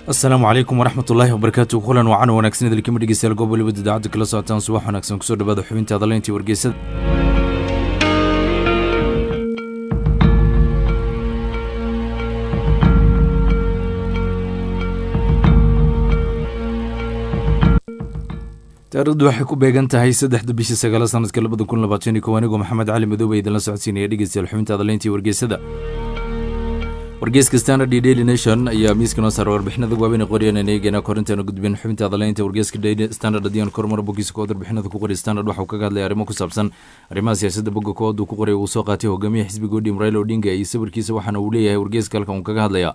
asalaamu calaykum waraxmat ullaahi wabarakaatu kulan wacan wanaagsan idilkima dhegeystayaal goob waliba idaacadda kala socotaan subax wanaagsan kusoo dhawaada xubinta adaleyntii wargeysada taarikhdu waxay ku beegan tahay saddexda bishii sagaala sanadka labada kun labaatan iyo kow anigoo maxamed cali madoobe idinla socodsiinaya dhegeystayaal xubinta adaleyntii wargeysada wargeyska standard iyo daily nation ayaa miiska noo saara warbixinada waaweyn ee qoriyaan aan eegeyna korintaana gudbin xubinta adaleynta wargeyska daily standard haddii aan kormaro boggiisa kood warbixinada ku qoray standard waxa uu kaga hadlaya arrimo ku saabsan arrimaha siyaasadda bogga kood uu ku qoray uu soo qaatay hogaamiyaha xisbiga odhim raila odinga iyo sawirkiisa waxaana uu leeyahay wargeyska halkan uu kaga hadlaya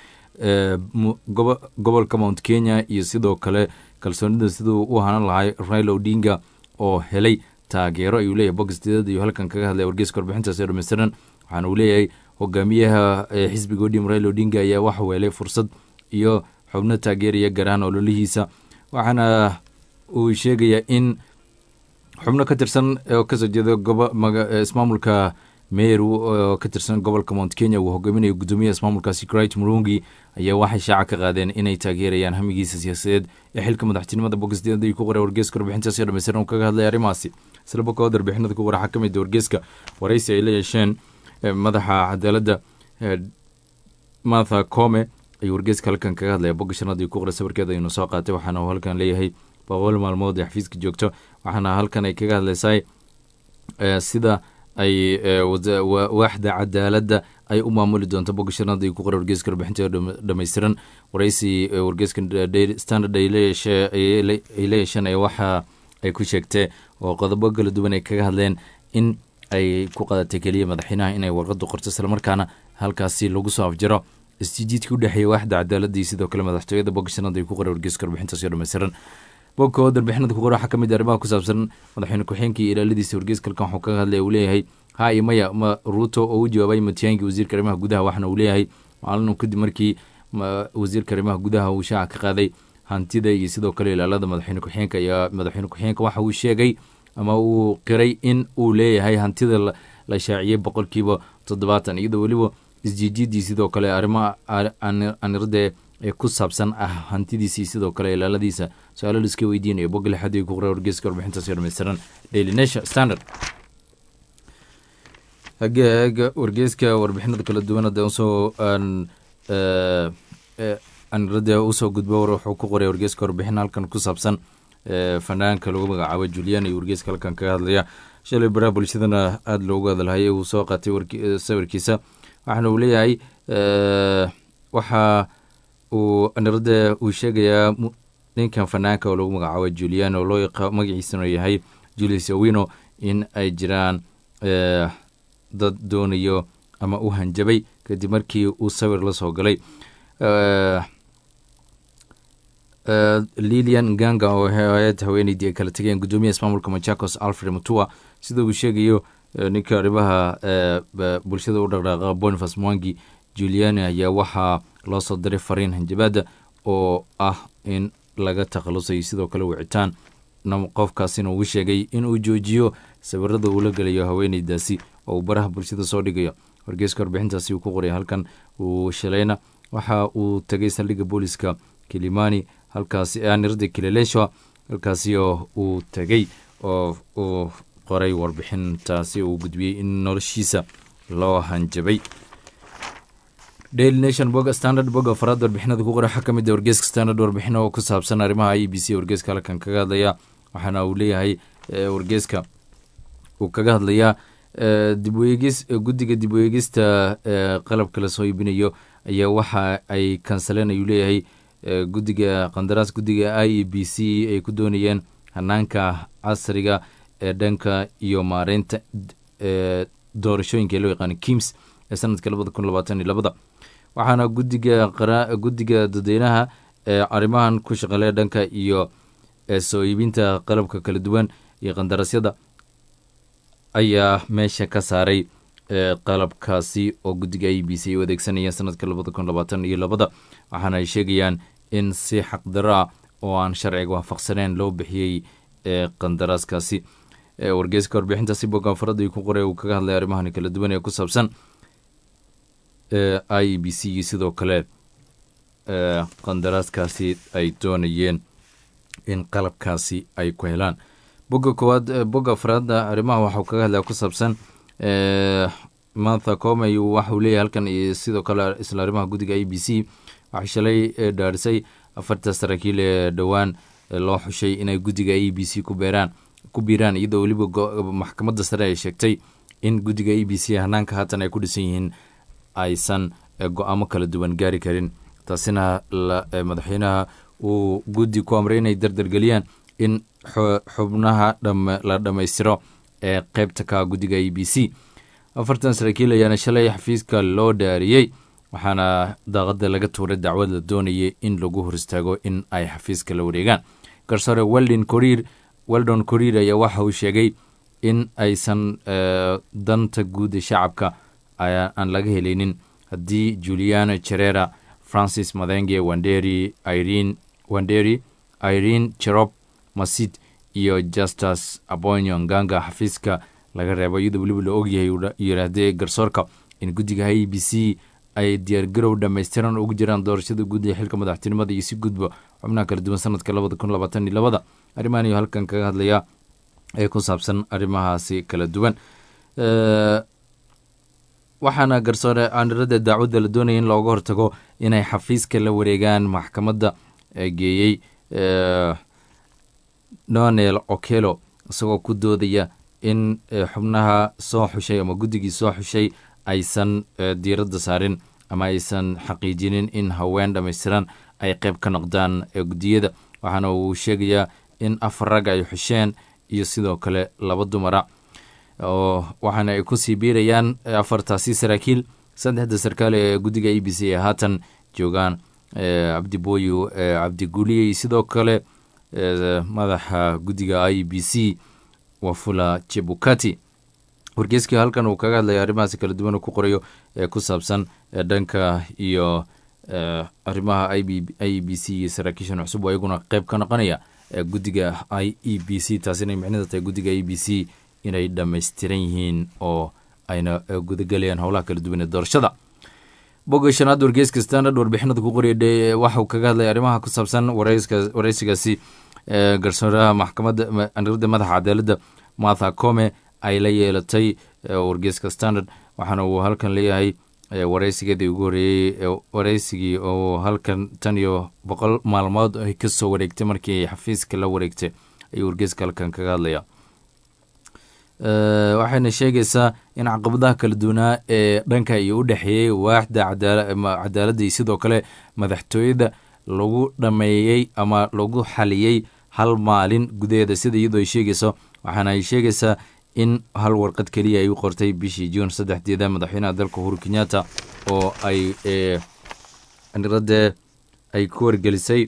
gobolka mount kenya iyo sidoo kale kalsoonida siduu u hanan lahay raila odinga oo helay taageero ayuu leeyahay bogisteedad iyo halkan kaga hadlaya wargeyska warbixintaas ee dhameystiran waxaana uu leeyahay hogaamiyaha xisbiga odhim raila odinga ayaa waxa weelay fursad iyo xubno taageeraya garahaan ololihiisa waxaana uu sheegayaa in xubno ka tirsan oo kasoo jeeda ismaamulka meru oo ka tirsan gobolka mount kenya uu hogaaminayo guddoomiyaha ismaamulkaasi crit murungi ayaa waxay shaaca ka qaadeen inay taageerayaan hamigiisa siyaasadeed ee xilka madaxtinimada bogisdeeda ku qoray wargeyska warbixintaasi oo dhameystiran uu kaga hadlaya arrimahaasi isla bokood warbixinada ku qora waxaa ka mid wargeyska waraysi ay la yeesheen madaxa cadaaladda martha come ayuu wargeyska halkan kaga hadlaya bogga shanaadii ku qoray sawirkeeda ayuuna soo qaatay waxaana uu halkan leeyahay boqol maalmood ee xafiiska joogto waxaana halkan ay kaga hadlaysaa sida ay waaxda cadaaladda ay u maamuli doonto bogga shanaadii ku qoray wargeyska warbixinta dhameystiran waraysi wargeyska standard ay la yeesheen ee waxa ay ku sheegtee oo qodobo kala duwan ay kaga hadleen in ay ku qadatay keliya madaxweynaha inay warqadu qorto islamarkaana halkaasi lagu soo afjaro isjijiidkii u dhexeeya waaxda cadaaladda iyo sidoo kale madaxtooyada bogga shanaad ay ku qoray wargeyska warbixintaasi dhameystiran bogga oo warbixinada ku qora waxaa ka mid ah arrimaha ku saabsan madaxweyne ku-xeenka iyo ilaaladiisa wargeyska halkan waxuu kaga hadlaya uu leeyahay ha iyo maya ma ruuto oo u jawaabay matiyaanki wasiirka arrimaha gudaha waxaana uu leeyahay maalin kadib markii wasiirka arrimaha gudaha uu shaaca ka qaaday hantida iyo sidoo kale ilaalada madaxweyne ku-xeenka ayaa madaxweyne ku-xeenka waxa uu sheegay ama uu qiray in uu leeyahay hantida la shaaciyey boqolkiiba toddobaatan iyadoo weliba isjiijiidii sidoo kale arrimaha anirade ee ku saabsan ah hantidiisii sidoo kale ilaaladiisa su-aalo liska weydiinaya bogga lixaad ku qoray wargeyska warbixintaasi dhameystiran daily nation standard hageega wargeyska warbixinada kala duwan hadda usoo anirade usoo gudbo wuxuu ku qoray wargeyska warbixin halkan ku saabsan fanaanka lagu magacaabo julian iyo wargeyska halkan kaga hadlaya shalay baraha bulshadana aada loogu hadalhayay uu soo qaatay sawirkiisa waxaana uu leeyahay waxa uu anirada uu sheegayaa ninkan fanaanka oo lagu magacaabo julian oo loo magaciisana yahay julius owino in ay jiraan dad doonayo ama u hanjabay kadib markii uu sawir la soo galay lilian ganga oo hay-ad haweeneydii ay kala tegeen guddoomiyaha ismaamulka machakos alfred mutua sida uu sheegayo ninka arrimaha bulshada u dhaqdhaaqa bonifas mwangi juliani ayaa waxaa loo soo diray fariin hanjabaada oo ah in laga takhalusayo sidoo kale wicitaan qofkaasina uu sheegay inuu joojiyo sawirada uu la gelayo haweeneydaasi oo uu baraha bulshada soo dhigayo wargeyska warbixintaasi uu ku qoray halkan uu shalayna waxa uu tegay saldhigga booliska kilimani halkaasi anirda kilelesha halkaasi oo uu tegey oo uu qoray warbixintaasi uu gudbiyey in noloshiisa loo hanjabay daily nation bog standard bog afaraad warbixinada ku qora waxaa ka mid a wargeyska standard warbixin oo ku saabsan arrimaha i b c wargeyska halkan kaga hadlaya waxaana uu leeyahay wargeyska uu kaga hadlayaa dibweegis guddiga dib weegista qalabka lasoo iibinayo ayaa waxa ay kansaleen ayuu leeyahay guddiga qandaraas guddiga i e b c ay ku doonayeen hanaanka casriga ee dhanka iyo maareynta doorashooyinka ee loo yaqaano kims ee sanadka labada kun labaatan iyo labada waxaana gudiga guddiga dadweynaha ee arrimahan ku shaqeeya dhanka iyo soo iibinta qalabka kala duwan iyo qandaraasyada ayaa meesha ka saaray qalabkaasi oo guddiga i b c ay u adeegsanayeen sanadka labada kun labaatan iyo labada waxaana ay sheegayaan in si xaqdaro ah oo aan sharciga waafaqsaneen loo bixiyey qandaraaskaasi wargeyska warbixintaasi bogaanfarada ku qoray uu kaga hadlay arrimahan kala duwan ee ku saabsan i b c iyo sidoo kale qandaraaskaasi ay doonayeen in qalabkaasi ay ku helaan bogga koowaad bogga afraadda arrimaha waxau kaga hadlaya ku saabsan martha comey waxauu leeyahy halkan iyo sidoo kale isla arrimaha guddiga a b c waxay shalay dhaarisay afarta saraakiil ee dhowaan loo xushay inay guddiga a b c ku beeraan ku biiraan iyadoo weliba maxkamadda sare ay sheegtay in guddiga a b c hanaanka haatan ay ku dhisan yihiin aysan go-aamo kala duwan gaari karin taasina madaxweynaha uu guddi ku amray inay dardargeliyaan in xubnaha la dhammaystiro ee qeybta ka guddiga a b c afartan saraakiil ayaana shalay xafiiska loo dhaariyey waxaana daaqada laga tuuray dacwad la doonayay in lagu hor istaago in ay xafiiska la wareegaan garsoore weldon coriir weldon coriir ayaa waxa uu sheegay in aysan danta guud ee shacabka aan laga helaynin haddii juliana jerera francis madenge wanderi irene wanderi irene cherop masid iyo justus abonyo nganga xafiiska laga reebo iyadoo weliba la ogyahay yiraahdee garsoorka in guddiga a b c ay diyaargarow dhammaystiran ugu jiraan doorashada guud ee xilka madaxtinimada iyo si gudba xubnaha kala duwan sanadka labada kun labaatan iyo labada arrimahan iyo halkan kaga hadlaya ee ku saabsan arrimahaasi kala duwan waxaana garsoore aanirada daacwadda la doonaya in looga hortago inay xafiiska la wareegaan maxkamadda geeyey donel okelo isagoo ku doodaya in xubnaha soo xushay ama guddigii soo xushay aysan diiradda saarin ama aysan xaqiijinin in haween dhammaystiran ay qeyb ka noqdaan guddiyada waxaana uu sheegayaa in afar rag ay xusheen iyo sidoo kale laba dumara oo waxaana ay kusii biirayaan afartaasi saraakiil saddexda sarkaal ee guddiga a b c ee haatan joogaan cabdibooyo cabdiguuliyey sidoo kale madaxa guddiga i b c wafula jebukati wargeyskii halkan uu kaga hadlaya arrimahaasi kala duwan uu ku qorayo ee ku saabsan dhanka iyo arrimaha i b c iyo saraakiishan cusub oo iyaguna qeyb ka noqonaya guddiga i e b c taasina ay micnida tahay guddiga i b c inay dhammaystiran yihiin oo ayna gudagelayaan howlaha kala duwan ee doorashada bogga shanaad wargeyska standard warbixinada ku qoraya waxauu kaga hadlaya arrimaha ku saabsan wareysigaasi garsooraha maxkamadda anirada madaxa cadaaladda martha come ay la yeelatay wargeyska standard waxaana uu halkan leeyahay wareysigeedii ugu horeeyey wareysigii oo halkan tan iyo boqol maalmood ay kasoo wareegtay markii xafiiska la wareegtay ayuu wargeyska halkan kaga hadlaya waxayna sheegaysaa in caqabadaha kala duwanaa ee dhanka iyo u dhexeeyey waaxda cadaaladda iyo sidoo kale madaxtooyada lagu dhameeyey ama lagu xaliyey hal maalin gudaheeda sida iyadoo ay sheegayso waxaana ay sheegaysaa in hal warqad keliya ay u qortay bishii juun saddexdeeda madaxweynaha dalka uhuru kenyatta oo ay aniradee ay ku wargelisay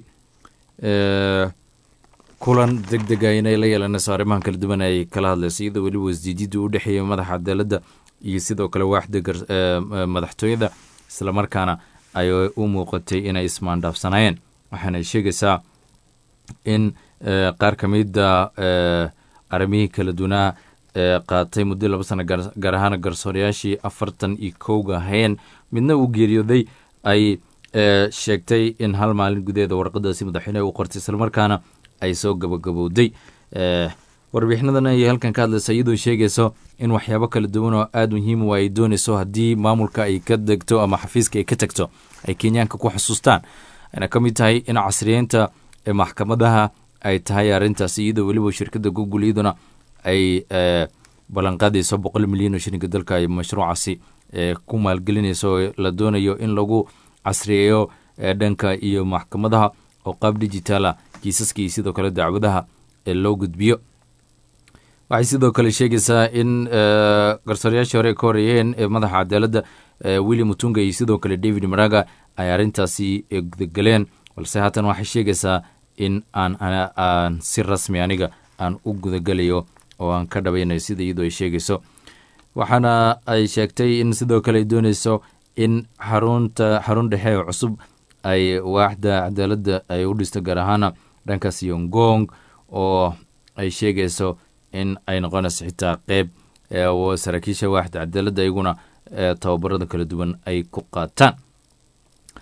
kulan deg dega inay la yeelanayso arrimahan kala duwan ay kala hadlayso iyadoo weliba wasdiijidda u dhexeeya madaxa cadaaladda iyo sidoo kale waaxda madaxtooyada islamarkaana ay u muuqatay inay ismaandhaafsanayeen waxaana sheegaysaa in qaar ka mida arrimihii kala duwanaa qaatay muddo laba sana gaar ahaan garsoorayaashii afartan iyo kowga hayeen midna uu geeriyooday ay sheegtay in hal maalin gudaheeda warqadaasi madaxweyneha u qortay islamarkaana ay soo gabagabowday warbixinadan ayay halkan ka hadlaysa iyadoo sheegayso in waxyaabo kala duwan oo aada muhiim u ay doonayso haddii maamulka ay ka degto ama xafiiska ay ka tagto ay kenyaanka ku xusuustaan ayna ka mid tahay in casriyeynta maxkamadaha ay tahay arrintaasi iyadoo weliba shirkadda google iyaduna ay ballanqaadayso boqol milyan oo shilinka dalka ay mashruucaasi ku maalgelinayso oo la doonayo in lagu casriyeeyo dhanka iyo maxkamadaha oo qaab digitaala kiisaska iyo sidoo kale dacwadaha loo gudbiyo waxay sidoo kale sheegaysaa in garsoorayaashii hore ka horeeyeen ee madaxa cadaaladda william mutunga iyo sidoo kale david maraga ay arrintaasi gudagaleen balse haatan waxay sheegaysaa in aan aan si rasmi aniga aan u gudagelayo oo aan ka dhabaynayo sida iyadoo ay sheegayso waxaana ay sheegtay in sidoo kale ay doonayso in xarunta xarun dhexe oo cusub ay waaxda cadaaladda ay u dhisto gaar ahaana dhankaas yongong oo ay sheegayso in ay noqonayso xitaa qeyb saraakiisha waaxda cadaaladda iyaguna tababarada kala duwan ay ku qaataan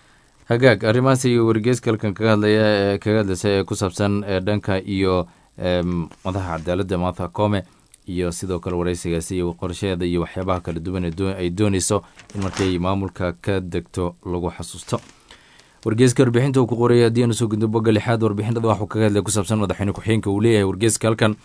hagaag arrimahaas iyo wargeyska halkan kaga hadlaya ee kaga hadlaysa ee ku saabsan dhanka iyo madaxa cadaaladda martha come iyo sidoo kale wareysigaasi iyo qorsheeda iyo waxyaabaha kala duwan ay dooneyso in markay maamulka ka degto lagu xasuusto wargeyska warbixinta uu ku qorayay haddii aanu soo gudno bogga lixaad warbixinada waxuu kaga hadlay ku saabsan madaxweyne ku-xigeenka uu leeyahay wargeyska halkan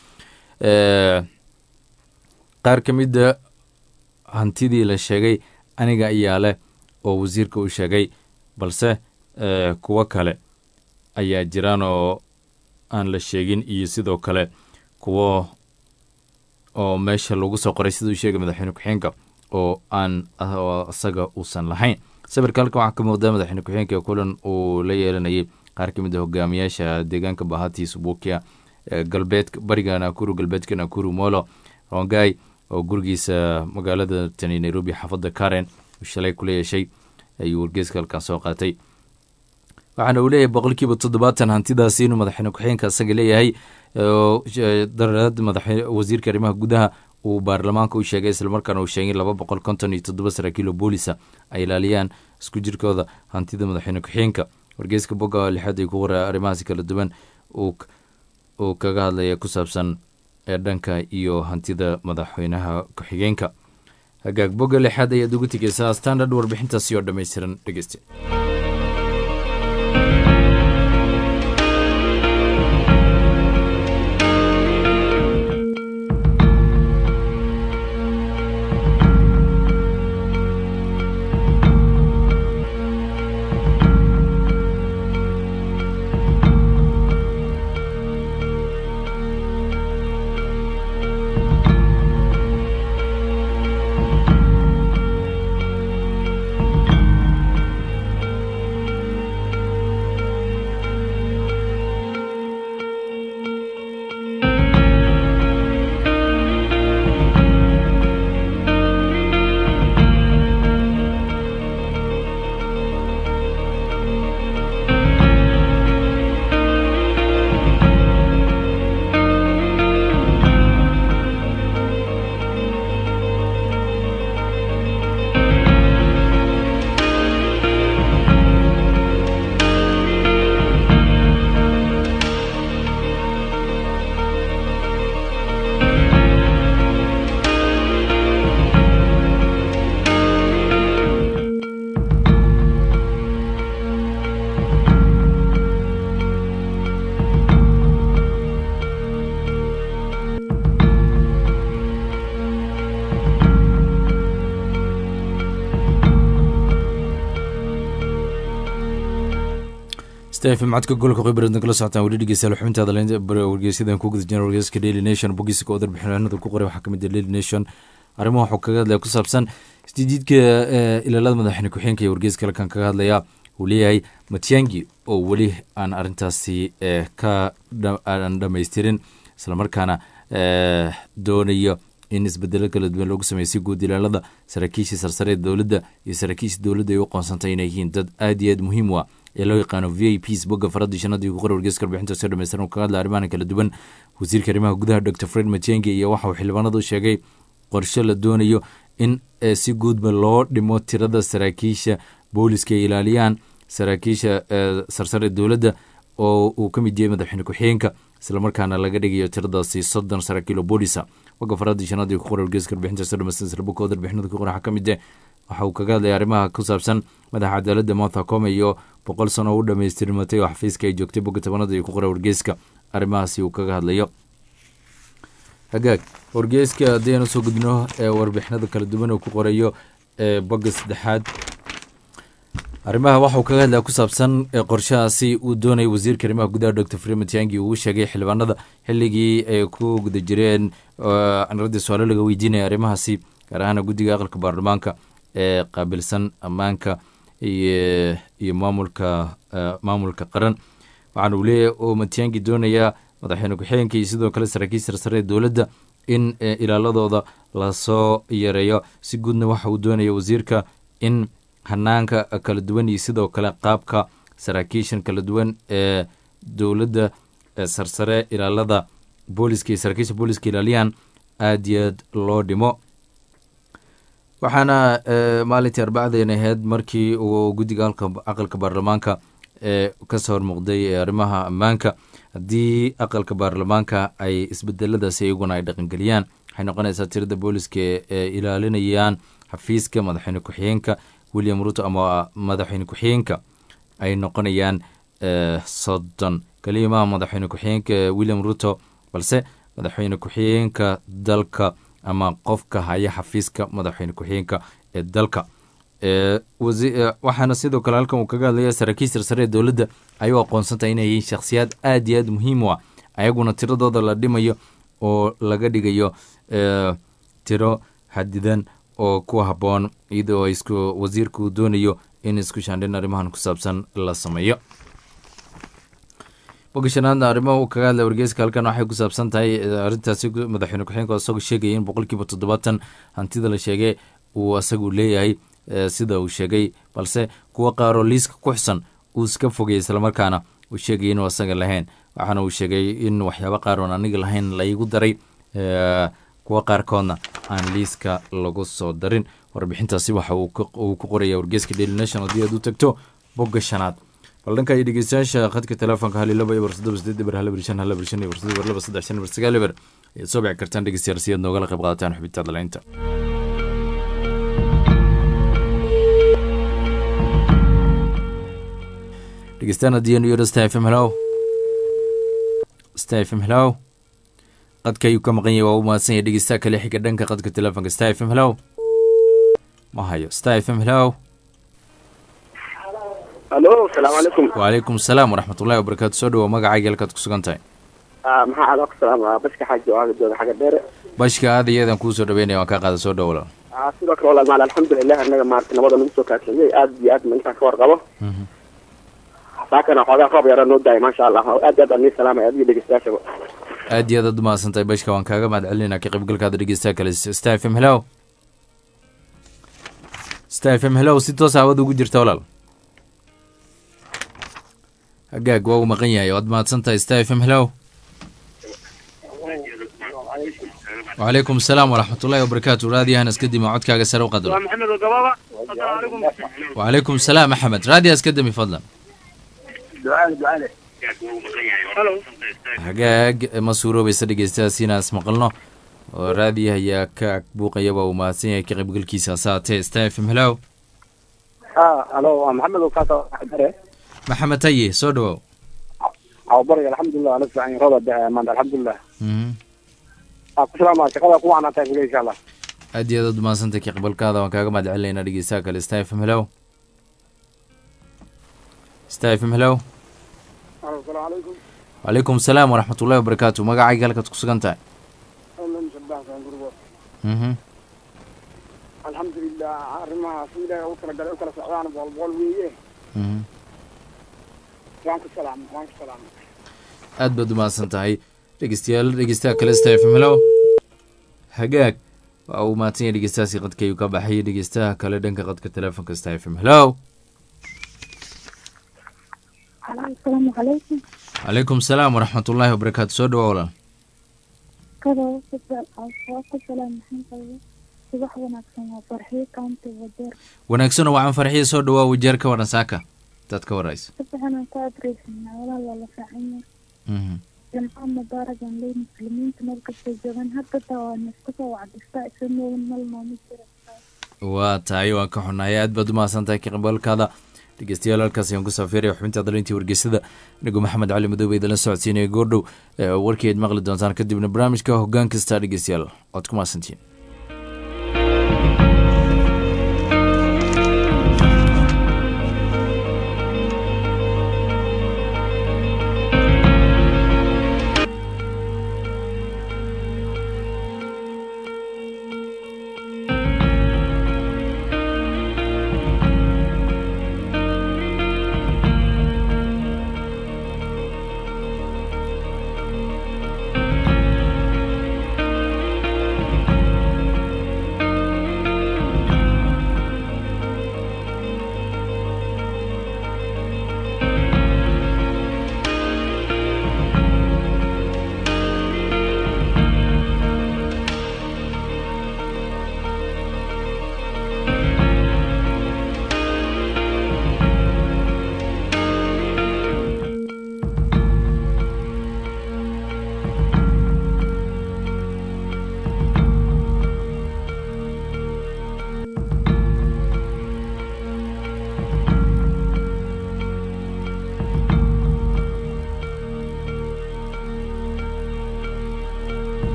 qaar ka mida hantidii la sheegay aniga ayaa leh oo wasiirka uu sheegay balse kuwo kale ayaa jiraan oo aan la sheegin iyo sidoo kale kuwo oo meesha lagu soo qoray siduu sheegay madaxweyne ku-xigeenka oo aan isaga uusan lahayn sawirka halkan waxaa ka muuqda madaxweyne ku-xigeenka kulan uu la yeelanayay qaar ka mid a hogaamiyaasha deegaanka bahati subukia galbeed bariga nakuru galbeedka nakuru molo rongai oo gurigiisa magaalada tani nairobi xaafadda karen uu shalay kula yeeshay ayuu wargeeska halkan soo qaatay waxaana uu leeyahay boqolkiiba toddobaatan hantidaasi inuu madaxweyne ku-xigeenka isaga leeyahay darad madaxweyne wasiirka arrimaha gudaha uu baarlamaanka u sheegay islamarkaana uu sheegay laba boqol konton iyo toddoba saraakiilo boolisa ay ilaaliyaan isku jirkooda hantida madaxweyne ku-xigeenka wargeyska bogga lixaad ay ku qoraa arrimahaasi kala duwan uu kaga hadlaya ku saabsan ee dhanka iyo hantida madaxweynaha ku-xigeenka hagaag bogga lixaad ayaad ugu tegeysaa standard warbixintaasi oo dhammaystiran dhegeyste stefm codka golka khibrad kala socotaan weli dhegeystayaal xubintaada wargeysadan ku guda jiraan wargeyska daily nation bogiska oo darbixinada ku qoray waxaa kamid ah daily nation arrimaha waxuu kaga hadlaya ku saabsan isdidiidka ilaalada madaxweyne ku-xigeenka iyo wargeyska halkan kaga hadlaya uu leeyahay matiangi oo weli aan arrintaasi ka aan dhamaystirin islamarkaana doonayo in isbedelo kala duwan loogu sameeyo si guud ilaalada saraakiishii sarsare ee dowladda iyo saraakiishii dowladda ay u qoonsantay inay yihiin dad aad iyo aad muhiim u ah ee loo yaqaano v i ps bogga faradii shanadii ku qora wargeyska warbixinta soo dhameystiran kaga hadla arrimahan kala duwan wasiirka arrimaha gudaha dr fred matiangi iyo waxa uu xildhibaanada u sheegay qorshe la doonayo in si guudba loo dhimo tirada saraakiisha booliska ay ilaaliyaan saraakiisha sarsare dowladda oo uu ka mid yahay madaxweyne ku-xigeenka islamarkaana laga dhigayo tiradaasi soddon saraakiilo boolisa bogga faradii shanadii ku qora wargeyska warbixinta soo dhameystiran islaboka oo darbixinada ku qora waxaa ka mid ah waxa uu kaga hadlaya arrimaha ku saabsan madaxa cadaaladda martha come iyo boqol sano oo u dhamaystirmatay oo xafiiska ay joogtay bogga tobanada iyo ku qora wargeyska arrimahaasi uu kaga hadlayo hagaag wargeyska haddii aan usoo gudbino ee warbixinada kala duwan uu ku qorayo ee bogga saddexaad arrimaha waxauu kaga hadlaya ku saabsan qorshahaasi uu doonayay wasiirka arrimaha gudaha doctor frematiangi uu sheegay xildhibaanada xilligii ay ku guda jireen canaradii su-aalo laga weydiinaya arrimahaasi gaar ahaana guddiga aqalka baarlamaanka ee qaabilsan ammaanka iyo maamulka maamulka qaran waxaana uu leeyahay oo matiangi doonayaa madaxweyne ku-xigeenka iyo sidoo kale saraakiil sarsare ee dowladda in ilaaladooda lasoo yareeyo si guudna waxa uu doonaya wasiirka in hanaanka kala duwan iyo sidoo kale qaabka saraakiishan kala duwan ee dowladda sarsare ilaalada booliska iyo saraakiisha booliska ilaaliyaan aad iyo aad loo dhimo waxaana maalintii arbacdeen ahayd markii uu guddiga aqalka baarlamaanka ee kasoo hormuuqday arrimaha ammaanka haddii aqalka baarlamaanka ay isbedeladaasi iyaguna ay dhaqangeliyaan waxay noqonaysaa tirada booliska ee ilaalinayaan xafiiska madaxweyne ku-xigeenka william ruto ama madaxweyne ku-xigeenka ay noqonayaan soddon kelimaha madaxweyne ku-xigeenka william ruto balse madaxweyne ku-xigeenka dalka ama qofka haya xafiiska madaxweyne ku-xigeenka ee dalka waxaana sidoo kale halkan uu kaga hadlaya saraakiil sarsare ee dowladda ay u aqoonsantahay inay yihiin shakhsiyaad aad iyo aad muhiim u ah ayaguna tiradooda la dhimayo oo laga dhigayo tiro xadidan oo ku habboon iyadoo isku wasiirku doonayo in isku shaandhin arrimahan ku saabsan la sameeyo bogashanaadna arrimaha uu kaga hadlay wargeyska halkan waxay ku saabsan tahay arrintaasi madaxweyne ku-xigeenka isagoo sheegaya in boqolkiiba toddobaatan hantida la sheegay uu isagu leeyahay sida uu sheegay balse kuwo qaaroo liiska ku xusan uu iska fogay islamarkaana uu sheegay inuu asaga lahayn waxaana uu sheegay in waxyaabo qaar oon aniga lahayn laigu daray kuwo qaarkoodna aan liiska lagu soo darin warbixintaasi waxa uu ku qoraya wargeeska daily nation haddii aad u tagto bogga shanaad bal dhanka iyo dhegeystayaasha khadka telefoonka hal iyo laba iyo barsadaba sideed eber hal eber shan hal eber shan iyo barsadaba eber laba saddex shan eber sagaal eber ayaad soo bici kartaan dhegeystayaal si aad noogala qayb qaadataan xubinta dalaynta dhegeystaan haddii anu yidho sta f m hellow sta f m hellow qadka ayuu ka maqan yahay waa u mahadsan yahay dhegeystaha kale xiga dhanka qadka telefoonka sta f m hellow ma hayo sta f m hellow alo asalaamu calaykum wacalaykum asalaam waraxmat ullahi wabarakaatu soo dhawow magacayga halkaad ku sugan tahay maxaa calo ku salaama bashka xaaji oo agadooda xagga dheere bashka aad iyo aadaan kuu soo dhaweynaya waan kaa qaada soo dhawo walaal sidoo kale walaal maal alxamdulilah annaga maarata nabada nagu soo kaadsamiyey aad iyo aad ma intaan ka warqabo saakana xoogaa roob yara noo daaya maasha allah aad iyo aad aan nii salaamay adiga dhegeystayaashaba aad iyo aad aad umahadsan tahay bashka waan kaaga mahad celinayna ka qaybgalkaada dhegeystaha kale sta f m hellow sta f m hellow si toos hawada ugu jirta walaal hagaag waa uu maqan yahay waad mahadsan tahay sta f m hellow wacalaykum asalaam waraxmat ullahi wabarakaatu raadiyahanas kadib aa codkaaga sare u qadro wacalaykum asalaam axmed raadiyahaas kadami fadlan hagaag ma suuroobaysa dhegeystayaas inaas maqalno oo raadiyaha ayaa ka buuqaya waa uu mahadsan yahay ka qaybgalkiisa saatee sta f m hellow alo waa maxamed oo kaasa dare maxamed taye soo dhawow awbari alxamdulilah ala fiican roda maanta alxamdulilah ku salaama shaqada ku wacnaantahay kule insha allah aad iyo aad aad umahadsantay ka qabalkaada waan kaaga mahad celinaynaa dhegeystaha kale sta f m hellow sta f m hellow asalaamu calaykum wacalaykum asalaam waraxmat ullahi wabarakaatu magacayga halkaad ku sugan tahay mhm alxamdulilah arrimaha si ilaahay ugu talagalay u kala socdaan boqol boqol weeye mhm waan ku salaam waan ku salaam aad baad umahadsan tahay dhegeystayaal dhegeystaha kale sta f m hellow hagaag waa uu mahadsan yahay dhegeystahaasi qadka ayuu ka baxay dhegeystaha kale dhanka qadka telefoonka sta f m hellow asalaamu calaykum calaykum asalaam waraxmat ullaahi wabarakaatu soo dhawo walaal kadoo ku salaam maxaan qabay subax wanaagsan waa farxiyo kaunti wajeer wanaagsanoo wacan farxiya soo dhawaa wajeer ka waran saaka dad ka waraysa sabaxanaan ka adreysanaa walaal waa la fiican yahay mhm jamca mubaarag aan leey muslimiinta meel kastay joogaan hadda taa waa naska soo wacdistaa isa moogan mal nooma jira waa tahay waan ka xunahay aad baad umahadsan tahay ka qabalkaada dhegeystayaal halkaas ayaan ku saafeeraya xubinta dalintii wargeysada anigu maxamed cali madoobe idinla socodsiinaya goordhow warkeed maqli doontaan kadibna barnaamijka hoggaan kasta dhegeystayaal waad ku mahadsantihiin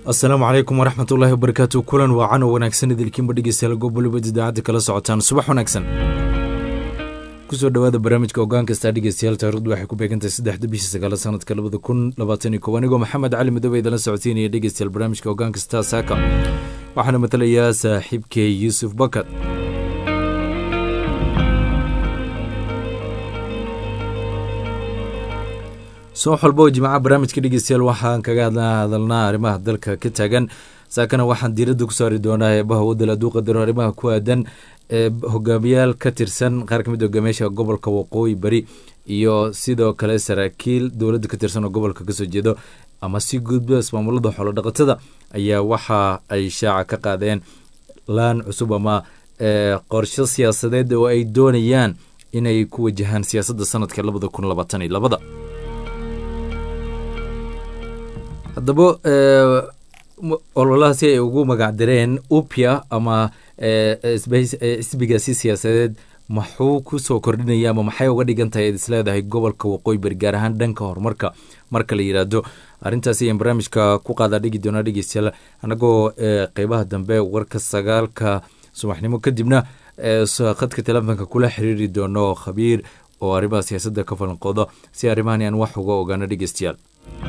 asalaamu calaykum waraxmat ullaahi wabarakaatu kulan waacan oo wanaagsan idilkiinba dhegeystayaal goob waliba idaacadda kala socotaan subax wanaagsan kusoo dhawaada barnaamijka ogaan kastaa dhegeystayaal taarikhdu waxay ku beegantahay saddexda bishii sagaala sanadka labada kun labaatan iyo kow anigoo maxamed cali madoobe idinla socodsiinaya dhegeystayaal barnaamijka ogaan kastaa saaka waxaana matalayaa saaxiibkey yuusuf bakad soo xolbo jimcaha barnaamijka dhegeystayaal waxaan kaga hadalnaa arrimaha dalka ka taagan saakana waxaan diiradda ku saari doonaa eebaha wadal hadduu qadaro arrimaha ku aadan ee hogaamiyaal ka tirsan qaar ka mid hogaamiyaasha gobolka waqooyi bari iyo sidoo kale saraakiil dowladda ka tirsan oo gobolka kasoo jeedo ama si gudba ismaamulada xoolodhaqatada ayaa waxa ay shaaca ka qaadeen laan cusub ama qorsho siyaasadeed oo ay doonayaan inay ku wajahaan siyaasadda sanadka labada kun labaatan iyo labada haddaba ololahaasi ay ugu magacdireen upia ama xisbigaasi siyaasadeed maxuu kusoo kordhinaya ama maxay uga dhigan tahay is leedahay gobolka waqooyi bari gaar ahaan dhanka horumarka marka la yidhaahdo arrintaasi ayaan barnaamijka ku qaadaa dhigi doonaa dhegeystayaal annagoo qeybaha dambe warka sagaalka subaxnimo kadibna khadka telefonka kula xiriiri doono khabiir oo arrimaha siyaasadda ka falanqoodo si arrimahan aan wax uga ogaano dhegeystayaal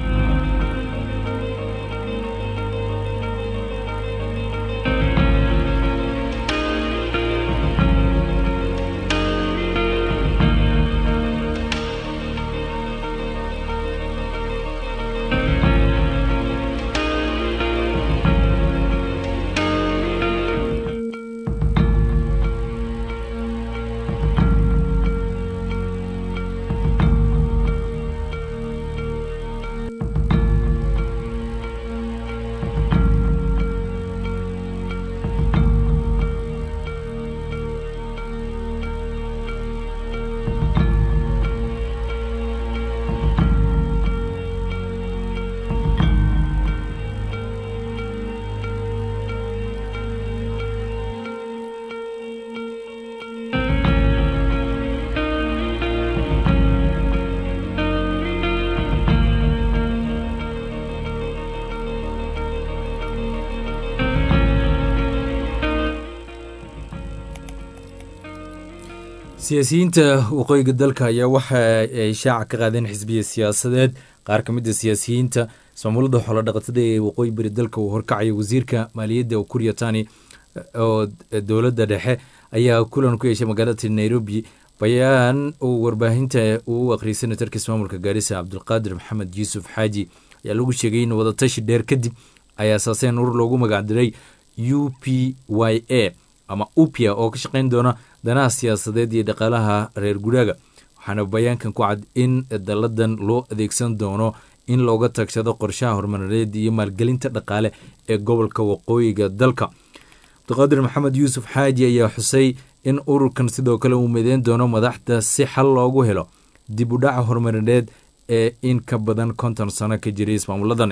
siyaasiyiinta waqooyiga dalka ayaa waxa ay shaaca ka qaadeen xisbiya siyaasadeed qaar ka mid a siyaasiyiinta ismaamulada xoolodhaqatada ee waqooyi bari dalka uu horkacaya wasiirka maaliyadda kuriya tani oo dowladda dhexe ayaa kulan ku yeeshay magaalada nairobi bayaan uu warbaahinta uu u aqriyay senatarka ismaamulka gaarisa cabdulqaadir maxamed yuusuf xaaji ayaa lagu sheegay in wadatashi dheer kadib ay asaaseen urur loogu magacdiray u p y a ama upia oo ka shaqayn doona danaha siyaasadeed iyo dhaqaalaha reer guraaga waxaana bayaankan ku cad in dalladan loo adeegsan doono in looga tagshado qorshaha horumarineed iyo maalgelinta dhaqaale ee gobolka waqooyiga dalka cabdiqaadir maxamed yuusuf xaaji ayaa xusay in ururkan sidoo kale uu mideyn doono madaxda si xal loogu helo dib u dhaca horumarineed ee in ka badan konton sano ka jiray ismaamuladani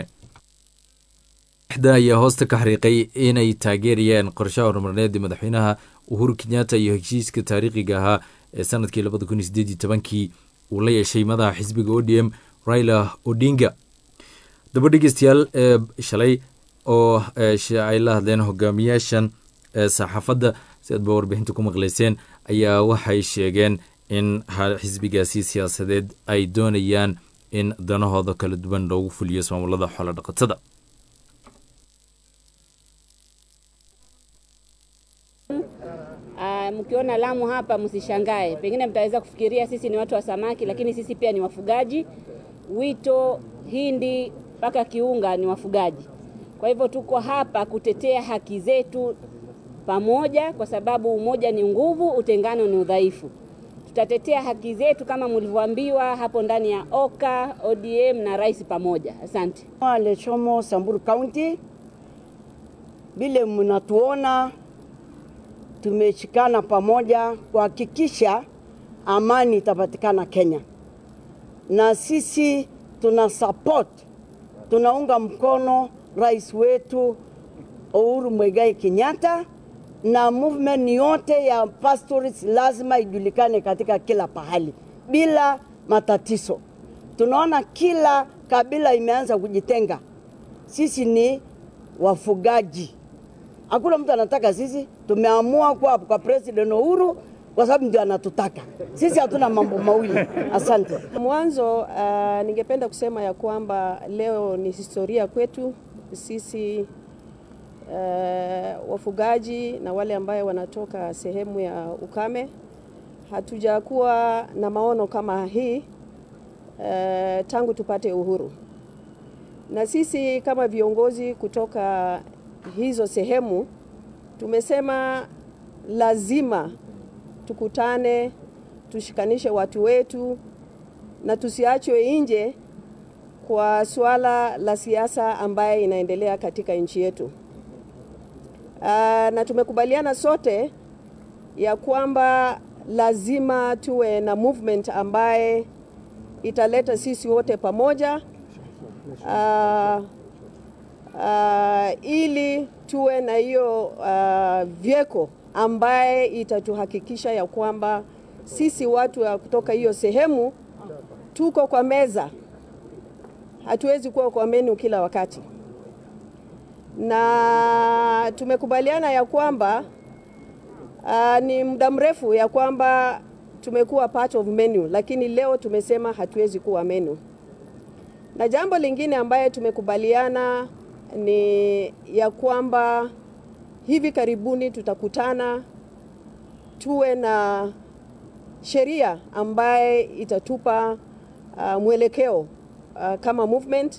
da ayaa hoosta ka xariiqay inay taageerayaan qorshaha horumarineed ee madaxweynaha uhuru kenyatta iyo heshiiska taariikhiga ahaa ee sanadkii labada kun iyo sideed iyo tobankii uu la yeeshay madaxa xisbiga o d m raila odinga daba dhegeystayaal shalay oo ay la hadleen hogaamiyaashan saxaafadda si aad ba warbixinta ku maqleyseen ayaa waxay sheegeen in xisbigaasi siyaasadeed ay doonayaan in danahooda kala duwan loogu fuliyo ismaamulada xoolo dhaqatada Uh, mkiona Lamu hapa msishangae, pengine mtaweza kufikiria sisi ni watu wa samaki, lakini sisi pia ni wafugaji. Wito, Hindi mpaka Kiunga ni wafugaji. Kwa hivyo tuko hapa kutetea haki zetu pamoja, kwa sababu umoja ni nguvu, utengano ni udhaifu. Tutatetea haki zetu kama mlivyoambiwa hapo ndani ya OKA, ODM na rais pamoja. Asante. Lechomo, Samburu County, vile mnatuona tumeshikana pamoja kuhakikisha amani itapatikana Kenya, na sisi tuna support, tunaunga mkono rais wetu Uhuru Muigai Kenyatta na movement yote ya pastoralists lazima ijulikane katika kila pahali bila matatizo. Tunaona kila kabila imeanza kujitenga. Sisi ni wafugaji. Hakuna mtu anataka sisi, tumeamua kuwa kwa President Uhuru kwa sababu ndio anatutaka sisi. Hatuna mambo mawili. Asante. Mwanzo uh, ningependa kusema ya kwamba leo ni historia kwetu sisi uh, wafugaji na wale ambaye wanatoka sehemu ya ukame. Hatujakuwa na maono kama hii uh, tangu tupate uhuru, na sisi kama viongozi kutoka hizo sehemu tumesema lazima tukutane, tushikanishe watu wetu na tusiachwe nje kwa suala la siasa ambaye inaendelea katika nchi yetu. Aa, na tumekubaliana sote ya kwamba lazima tuwe na movement ambaye italeta sisi wote pamoja aa, aa, ili tuwe na hiyo uh, vyeko ambaye itatuhakikisha ya kwamba sisi watu wa kutoka hiyo sehemu tuko kwa meza, hatuwezi kuwa kwa menu kila wakati, na tumekubaliana ya kwamba uh, ni muda mrefu ya kwamba tumekuwa part of menu, lakini leo tumesema hatuwezi kuwa menu. Na jambo lingine ambaye tumekubaliana ni ya kwamba hivi karibuni tutakutana tuwe na sheria ambaye itatupa uh, mwelekeo uh, kama movement,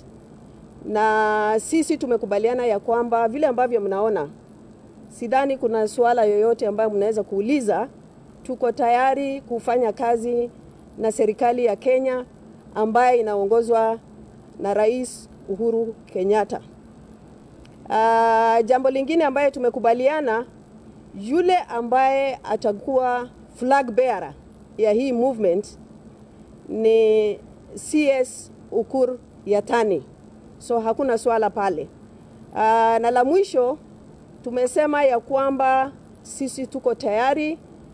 na sisi tumekubaliana ya kwamba vile ambavyo mnaona, sidhani kuna suala yoyote ambayo mnaweza kuuliza. Tuko tayari kufanya kazi na serikali ya Kenya ambaye inaongozwa na Rais Uhuru Kenyatta. Uh, jambo lingine ambaye tumekubaliana, yule ambaye atakuwa flag bearer ya hii movement ni CS Ukur Yatani, so hakuna swala pale. Uh, na la mwisho tumesema ya kwamba sisi tuko tayari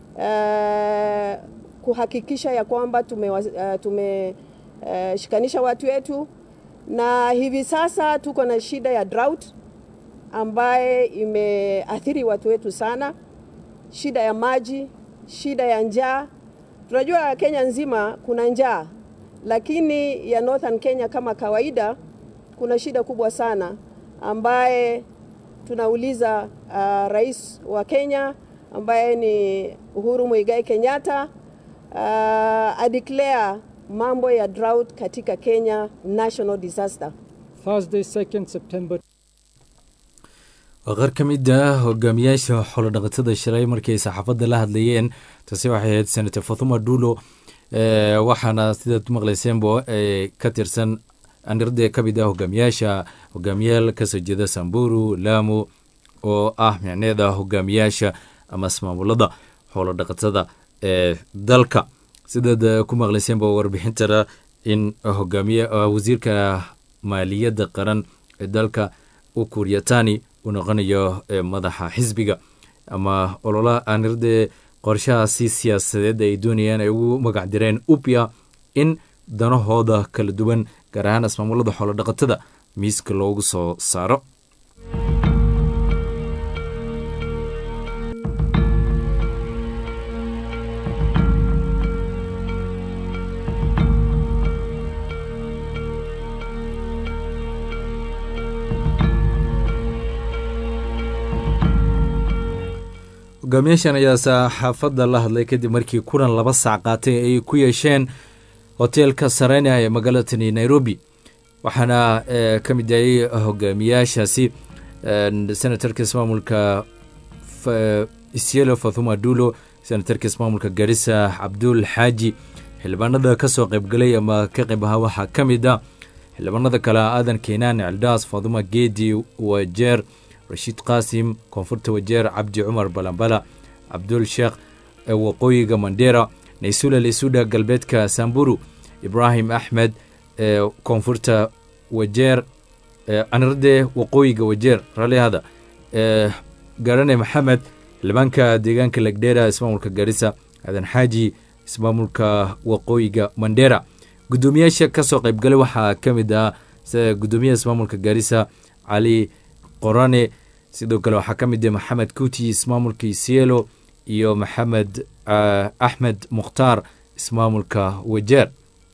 uh, kuhakikisha ya kwamba tumeshikanisha uh, tume, uh, shikanisha watu wetu, na hivi sasa tuko na shida ya drought ambaye imeathiri watu wetu sana, shida ya maji, shida ya njaa. Tunajua Kenya nzima kuna njaa, lakini ya Northern Kenya kama kawaida kuna shida kubwa sana ambaye tunauliza uh, rais wa Kenya ambaye ni Uhuru Muigai Kenyatta uh, adeclare mambo ya drought katika Kenya national disaster. Thursday, 2nd September. waa qaar ka mid ah hogaamiyaasha xoolodhaqatada shalay markay saxaafadda la hadlayeen taasi waxay ahayd senator fathuma dulo waxaana sidaad maqlayseenbo ka tirsan anirde ka mid ah hogaamiyaasha hogaamiyaal kasoo jeeda samburu lamu oo ah micneeda hogaamiyaasha ama ismaamulada xoolodhaqatada ee dalka sidaad ku maqlayseenba warbixintana in hogaamiye wasiirka maaliyadda qaran ee dalka ukuryatani uu noqonayo madaxa xisbiga ama olola anirde qorshahaasi siyaasadeed ay doonayaan ay ugu magac direen upya in danahooda kala duwan gaar ahaan ismaamulada xoolodhaqatada miiska loogu soo saaro hogaamiyaashan ayaa saxaafadda la hadlay kadib markii kulan laba saac qaatay ay ku yeesheen hoteelka sarena ee magaalatani nairobi waxaana ka mid ayay hogaamiyaashaasi senatarka ismaamulka isyelo fathuma dulo senatarka ismaamulka garissa cabdul xaaji xildhibaanada ka soo qaybgalay ama ka qayb ahaa waxaa ka mid ah xildhibaanada kale aadan keenaan cildaas fathuma geedi wajeer rashiid qaasim koonfurta wajeer cabdi cumar balambala cabdul sheekh waqooyiga mandera naysula lisuda galbeedka samburu ibraahim axmed koonfurta wajeer anirde waqooyiga wajeer raalihada garane maxamed xildhibaanka deegaanka legdera ismaamulka garissa aadan xaaji ismaamulka waqooyiga mandera gudoomiyaasha kasoo qaybgalay waxaa ka mid ah gudoomiyaha ismaamulka garissa cali qorane sidoo kale waxaa ka mid ah maxamed kuti ismaamulka isielo iyo maxamed axmed mukhtaar ismaamulka wajeer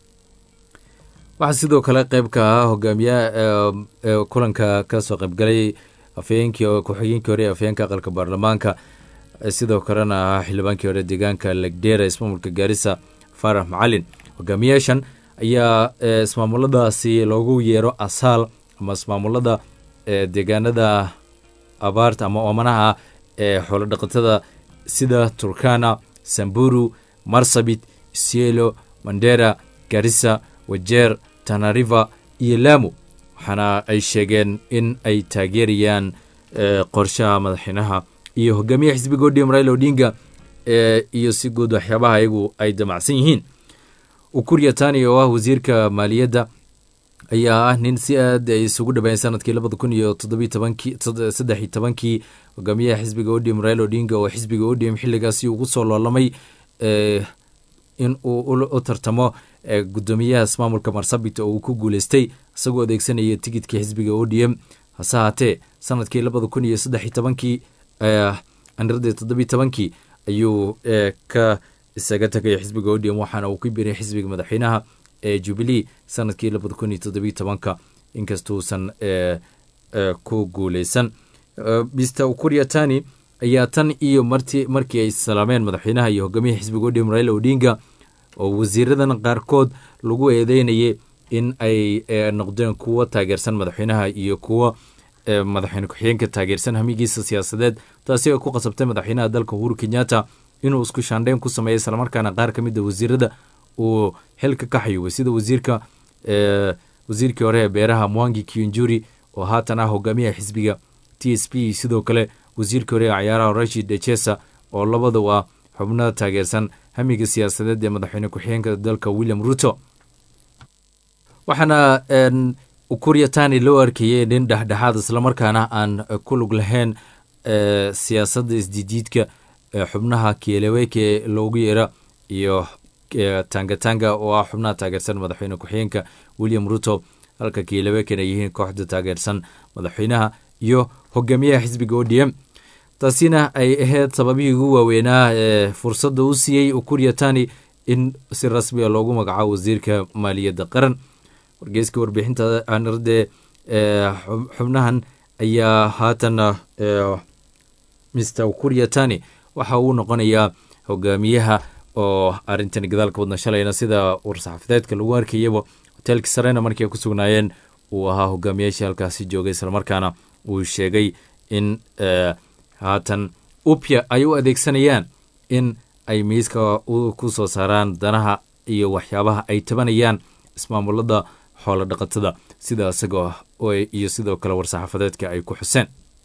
waxaa sidoo kale qeyb ka ah hogaamiyaha kulanka kasoo qaybgalay afhayeenkii ku-xigeenkii hore ee afhayeenka aqalka baarlamaanka sidoo kalena ahaa xildhibaankii hore deegaanka legdera ismaamulka gaarisa faarax macalin hogaamiyaashan ayaa ismaamuladaasi loogu yeero asaal ama ismaamulada deegaanada abaarta ama oomanaha ee xoolo dhaqatada sida turkana samburu marsabit isielo mandera garissa wajeer tanariva iyo lamu waxaana ay sheegeen in ay taageerayaan qorshaha madaxweynaha iyo hogaamiyaha xisbiga odm raila odinga iyo si guud waxyaabaha ayagu ay damacsan yihiin ukurya tani oo ah wasiirka maaliyadda ayaa ah nin si aad ay isugu dhaweyn sanadkii labada kun iyo toddobiy tobankii saddex iyo tobankii hogaamiyaha xisbiga odm raila odinga oo xisbiga odm xilligaasi ugu soo loolamay in uu u tartamo gudoomiyaha ismaamulka marsabit oo uu ku guuleystay isagoo adeegsanaya tigidka xisbiga odm hase haatee sanadkii labada kun iyo saddex iyo tobankii aniradii toddobiy tobankii ayuu ka isaga tagay xisbiga odm waxaana uu ku biray xisbiga madaxweynaha ee jubilee sanadkii labada kun iyo toddobiy tobanka inkastuusan ku guuleysan mr ukuria tani ayaa tan iyo marti markii ay salaameen madaxweynaha iyo hogaamiyaha xisbiga odm raila odinga oo wasiiradan qaarkood lagu eedeynayay in ay noqdeen kuwo taageersan madaxweynaha iyo kuwo madaxweyne ku-xigeenka taageersan hamigiisa siyaasadeed taasi oo ku qasabtay madaxweynaha dalka uhuru kenyatta inuu isku shaandheyn ku sameeya islamarkaana qaar ka mid a wasiirada uu xilka ka xayuubay sida wasiirka wasiirkii hore ee beeraha mwangi kiunjuri oo haatan ah hogaamiyaha xisbiga t s p sidoo kale wasiirkii hore ee cayaaraha rashid dechesa oo labadu ah xubnada taageersan hamiga siyaasadeed ee madaxweyne ku-xigeenka dalka william ruto waxaana ukurya tani loo arkayay nin dhexdhexaad islamarkaana aan ku lug lahayn siyaasadda isdijiidka xubnaha kieleweke loogu yeera iyo tangatanga oo ah xubnaha taageersan madaxweyne ku-xigeenka william ruto halka kieleweken ay yihiin kooxda taageersan madaxweynaha iyo hogaamiyaha xisbiga odm taasina ay ahayd sababihii ugu waaweynaa ee fursadda u siiyey ukurya tani in si rasmi a loogu magacaabo wasiirka maaliyadda qaran wargeyska warbixinta aniradee xubnahan ayaa haatan mr ukurya tani waxa uu noqonayaa hogaamiyaha oo arrintan gadaalka wadna shalayna sida war-saxaafadeedka lagu arkayaba hoteelka sarena markii ay ku sugnaayeen uu ahaa hogaamiyaashii halkaasi joogay islamarkaana uu sheegay in haatan upya ay u adeegsanayaan in ay miiska ku soo saaraan danaha iyo waxyaabaha ay tabanayaan ismaamulada xoolo dhaqatada sida isagoo iyo sidoo kale war-saxaafadeedka ay ku xuseen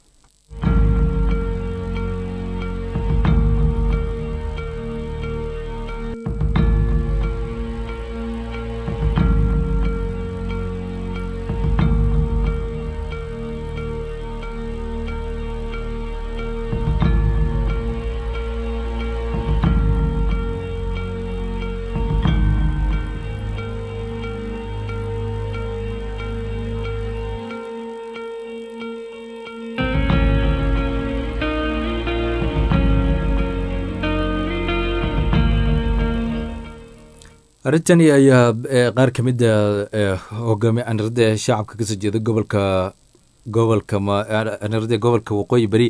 arrintani ayaa qaar ka mid a hogaami anirada shacabka kasoo jeeda gobolka gobolka anirada gobolka waqooyi beri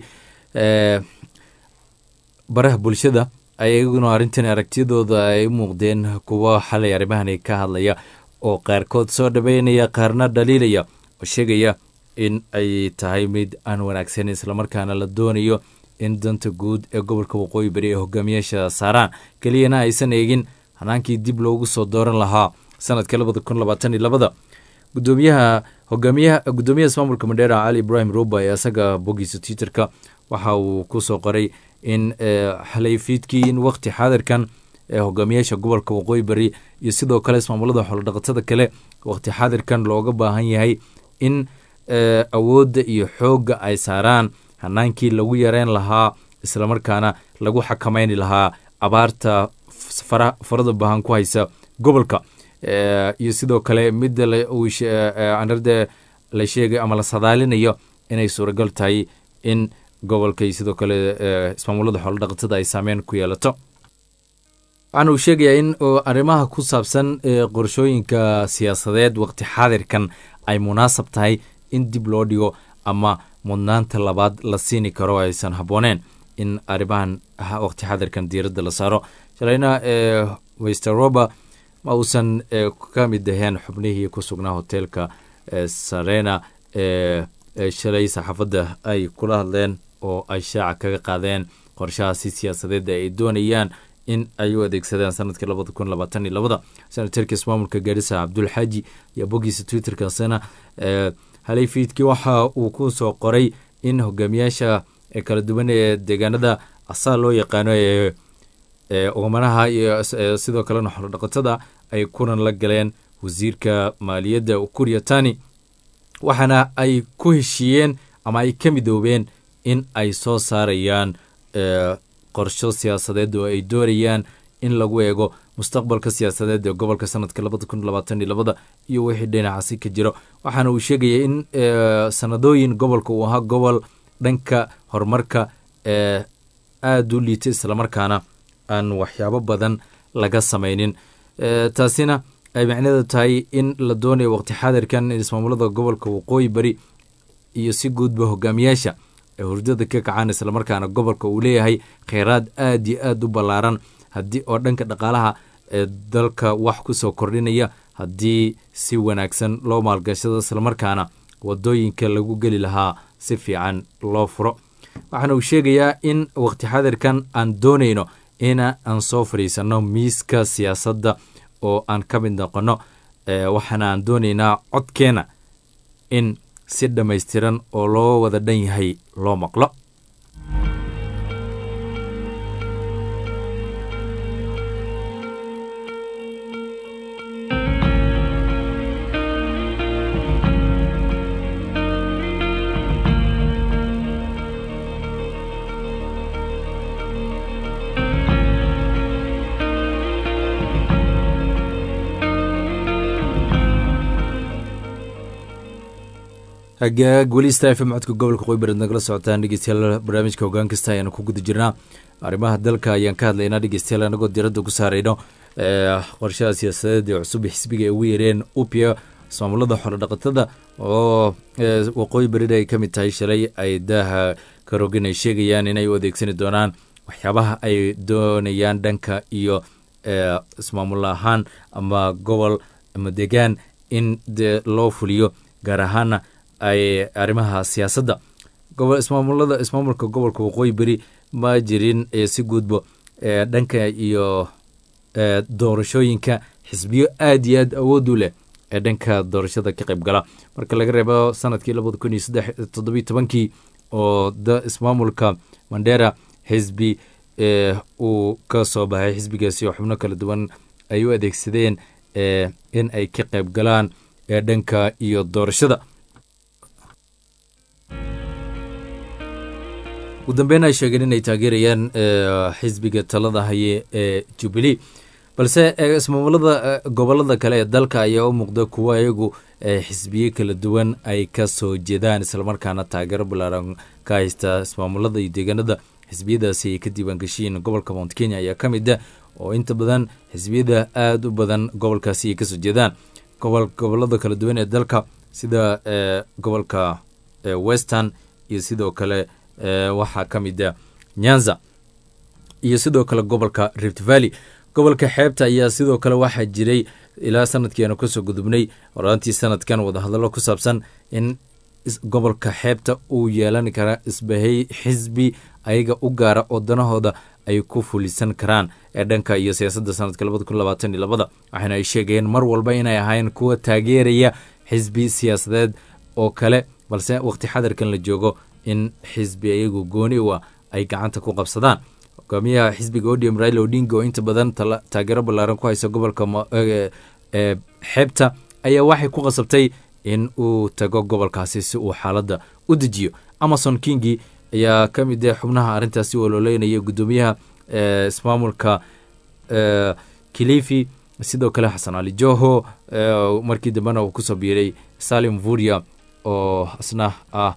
baraha bulshada ayaguna arrintan aragtiyadooda ay u muuqdeen kuwo xalay arrimahani ka hadlaya oo qaarkood soo dhaweynaya qaarna dhaliilaya oo sheegaya in ay tahay mid aan wanaagsan islamarkaana la doonayo in danta guud ee gobolka waqooyi beri ee hogaamiyaasha saaraan keliyana aysan eegin hanaankii dib loogu soo dooran lahaa sanadka labada kun labaatan iyo labada gudoomiyaha hogaamiyaha gudoomiyaha ismaamulka mandheera cali ibrahim ruba ee isaga bogiisa twitterka waxa uu kusoo qoray in xalay fiidkii in waqti xaadirkan ee hogaamiyaasha gobolka waqooyi beri iyo sidoo kale ismaamulada xoolodhaqatada kale waqti xaadirkan looga baahan yahay in awoodda iyo xoogga ay saaraan hanaankii lagu yareyn lahaa islamarkaana lagu xakamayni lahaa abaarta farada bahan ku haysa gobolka iyo sidoo kale midda anarda la sheegay ama la sadaalinayo inay suuragal tahay in gobolka iyo sidoo kale ismaamulada xoolodhaqatada ay saameyn ku yeelato waxaana uu sheegayaa in arrimaha ku saabsan qorshooyinka siyaasadeed waqti xaadirkan ay munaasab tahay in dib loo dhigo ama mudnaanta labaad la siini karo aysan habbooneen in arrimahan waqti xaadirkan diiradda la saaro shalayna mr rober ma uusan ka mid aheen xubnihii ku sugnaa hoteelka sarena shalay saxaafadda ay kula hadleen oo ay shaaca kaga qaadeen qorshahaasi siyaasadeed ay doonayaan in ay u adeegsadaan sanadkii labada kun labaatan iyo labada senatarka ismaamulka gaarisa cabdulxaaji iyo boggiisa twitterkaasina halay fiidkii waxa uu ku soo qoray in hogaamiyaasha kala duwan ee deegaanada asaa loo yaqaano ee oomanaha iyo sidoo kalena xorodhaqatada ay kulan la galeen wasiirka maaliyadda ukuria tani waxaana ay ku heshiiyeen ama ay ka midoobeen in ay soo saarayaan qorsho siyaasadeed oo ay doonayaan in lagu eego mustaqbalka siyaasadeed ee gobolka sanadka labada kun labaatan iyo labada iyo wixii dhinacaasi ka jiro waxaana uu sheegaya in sanadooyin gobolka uu ahaa gobol dhanka horumarka ee aada u liitay islamarkaana aan waxyaabo badan laga samaynin taasina ay macneedu tahay in la doonayo waqti xaadirkan in ismaamulada gobolka waqooyi bari iyo si guudba hogaamiyaasha ee hurdada ka kacaan islamarkaana gobolka uu leeyahay kheyraad aada iyo aada u ballaaran haddii oo dhanka dhaqaalaha ee dalka wax ku soo kordhinaya haddii si wanaagsan loo maalgashado islamarkaana wadooyinka lagu geli lahaa si fiican loo furo waxaana uu sheegayaa in waqti xaadirkan aan doonayno in aan soo fadhiisanno miiska siyaasadda oo aan ka mid noqonno waxaana aan doonaynaa codkeena in si dhammaystiran oo loo wada dhan yahay loo maqlo hagaag weli sta f m codka gobolka qoybareed nagala socotaan dhegeystayaal barnaamijka hogaan kasta ayaanu ku guda jirnaa arrimaha dalka ayaan ka hadlaynaa dhegeystayaal anagoo diradda ku saarayno qorshaha siyaasadeed ee cusub xisbiga ay ugu yeereen upia ismaamulada xoolodhaqatada oo waqooyi berida ay ka mid tahay shalay ay daaha karogin ay sheegayaan inay u adeegsani doonaan waxyaabaha ay doonayaan dhanka iyo ismaamul ahaan ama gobol ama degaan in de loo fuliyo gaar ahaana ay arrimaha siyaasadda ismaamulada ismaamulka gobolka waqooyi beri ma jirin si guudbo dhanka iyo doorashooyinka xisbiyo aada iyo aad awood u leh ee dhanka doorashada ka qayb gala marka laga reebo sanadkii labada kun iyo saddex toddobiyo tobankii oo da ismaamulka mandera xisbi uu ka soo baxay xisbigaasi oo xubno kala duwan ay u adeegsadeen in ay ka qayb galaan ee dhanka iyo doorashada ugu dambeyn ay sheegeen inay taageerayaan xisbiga talada haye ee jubilee balse ismaamulada gobolada kale ee dalka ayaa u muuqda kuwo iyagu xisbiye kala duwan ay ka soo jeedaan islamarkaana taageero balaaran ka haysta ismaamulada iyo deegaanada xisbiyadaasi ay ka diiwaangeshiyiin gobolka mount kenya ayaa ka mid ah oo inta badan xisbiyada aada u badan gobolkaasi ay kasoo jeedaan gobolada kala duwan ee dalka sida gobolka western iyo sidoo kale waxaa ka mid a nyanza iyo sidoo kale gobolka rift valley gobolka xeebta ayaa sidoo kale waxaa jiray ilaa sanadkiianu kasoo gudubnay horaantii sanadkan wadahadallo ku saabsan in gobolka xeebta uu yeelan kara isbahay xisbi ayaga u gaara oo danahooda ay ku fulisan karaan ee dhanka iyo siyaasadda sanadka labada kun labaatan iyo labada waxaana ay sheegayeen mar walba inay ahaayeen kuwa taageeraya xisbi siyaasadeed oo kale balse waqti xadarkan la joogo in xisbi ayagu gooni u ah ay gacanta ku qabsadaan hogaamiyaha xisbiga odium raila odinga oo inta badan taageero ballaaran ku haysa gobolka xeebta ayaa waxay ku qasabtay in uu tago gobolkaasi si uu xaaladda u dejiyo amason kingi ayaa ka mid ah xubnaha arrintaasi ololeynaya guddoomiyaha ismaamulka kilifi sidoo kale xasan cali joho markii dambena uu kusoo biiray salim vuria oo isna ah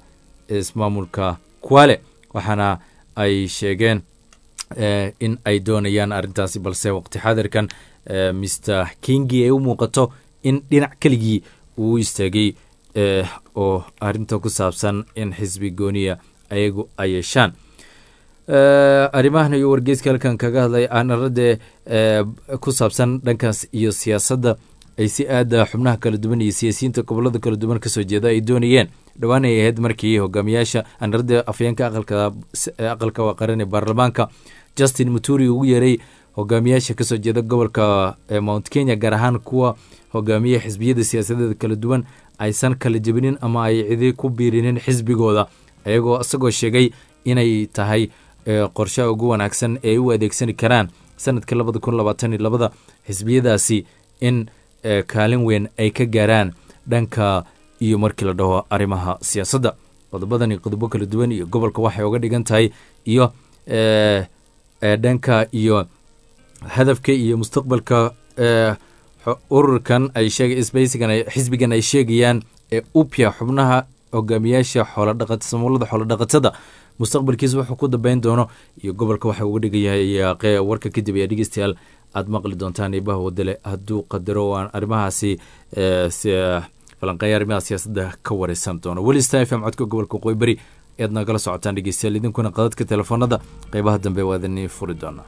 ismaamulka kwale waxaana ay sheegeen in ay doonayaan arrintaasi balse waqti xaadirkan mr kingi ay u muuqato in dhinac keligii uu istaagay oo arrinta ku saabsan in xisbi gooniya ayagu ay yeeshaan arrimahan iyo wargeyska halkan kaga hadlay aanarade ku saabsan dhankaas iyo siyaasadda ay si aada xubnaha kala duwan iyo siyaasiyiinta gobolada kala duwan kasoo jeeda ay doonayeen dhowaan ay ahayd markii hogaamiyaasha aanarada afyeenka aqalka aqalka qaran ee baarlamaanka justin muturi ugu yeeray hogaamiyaasha kasoo jeeda gobolka mount kenya gaar ahaan kuwa hogaamiya xisbiyada siyaasadeeda kala duwan aysan kala jebinin ama ay cidi ku biirinin xisbigooda ayagoo isagoo sheegay inay tahay qorshaha ugu wanaagsan ee ay u adeegsani karaan sanadka labada kun labaatan iyo labada xisbiyadaasi in kaalin weyn ay ka gaaraan dhanka iyo markii la dhaho arrimaha siyaasadda qodobadan iyo qodobo kala duwan iyo gobolka waxay uga dhigan tahay iyo dhanka iyo hadafka iyo mustaqbalka ururkan ay sheeg sbeysigan xisbigan ay sheegayaan ee upya xubnaha hogaamiyaasha xoolodhaqat samuulada xoolodhaqatada mustaqbalkiisa wuxuu ku dambeyn doono iyo gobolka waxa uga dhigan yahay warka kadib ayaa dhegeystayaal aada maqli doontaan eebaha wadale hadduu qadaro aan arrimahaasi falanqeeya arrimaha siyaasadda ka wareysan doono weli star f m codka gobolka waqooyi beri ead nagala socotaan dhegeystayaal idinkuna qadadka telefoonada qeybaha dambe waa idin furi doonaa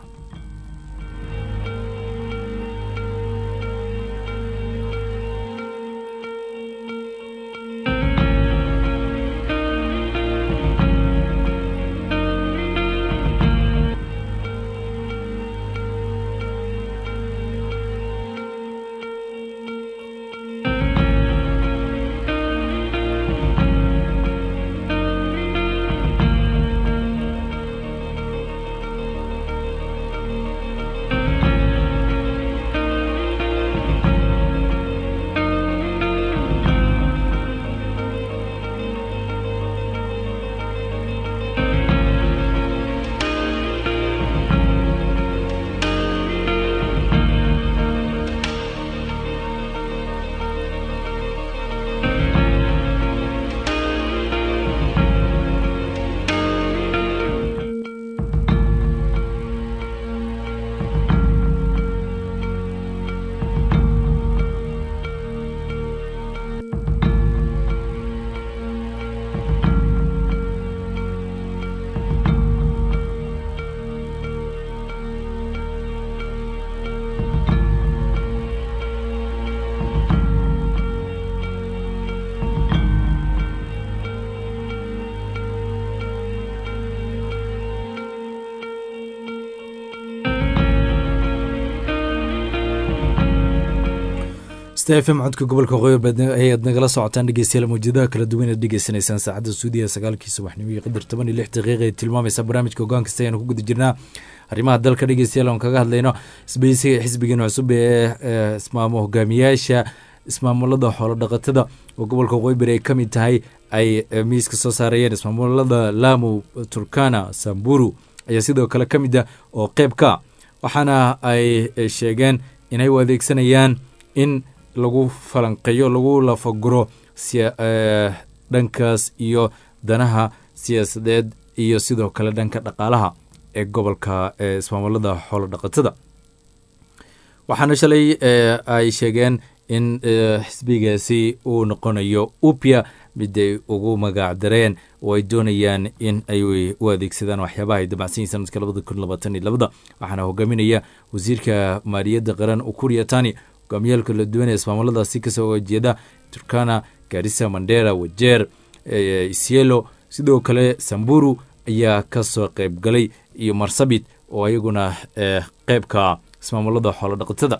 stfm codka gobolka waqooyi ayaad nagala socotaan dhegeystayaal mawjadaha kala duwan aad dhegeysanaysaan saacadda suudiya sagaalkii subaxnimo iyo qadar toban iyo lix daqiiqa ee tilmaamaysa barnaamijka hogaan kasta ayaanu ku guda jirnaa arrimaha dalka dhegeystayaal aan kaga hadlayno isbeysiga xisbigan cusub ee ismaamo hogaamiyaasha ismaamulada xoolo dhaqatada oo gobolka waqooyi bari ay ka mid tahay ay miiska soo saarayeen ismaamulada lamu turkana samburu ayaa sidoo kale ka mid ah oo qeyb ka waxaana ay sheegeen inay u adeegsanayaan in lagu falanqeeyo lagu lafaguro dhankaas iyo danaha siyaasadeed iyo sidoo kale dhanka dhaqaalaha ee gobolka ismaamulada xoolo dhaqatada waxaana shalay ay sheegeen in xisbigaasi uu noqonayo upya mid ay ugu magac dareen oo ay doonayaan in ay u adeegsadaan waxyaabaha ay damacsan yihin sanadka labada kun labaatan iyo labada waxaana hogaaminaya wasiirka maaliyadda qaran ukuriya tani hogaamiyaal kala duwan ee ismaamuladaasi kasoo jeeda turkana garissa mandera wajeer isielo sidoo kale samburu ayaa kasoo qeyb galay iyo marsabit oo ayaguna qeybka ismaamulada xoolo dhaqatada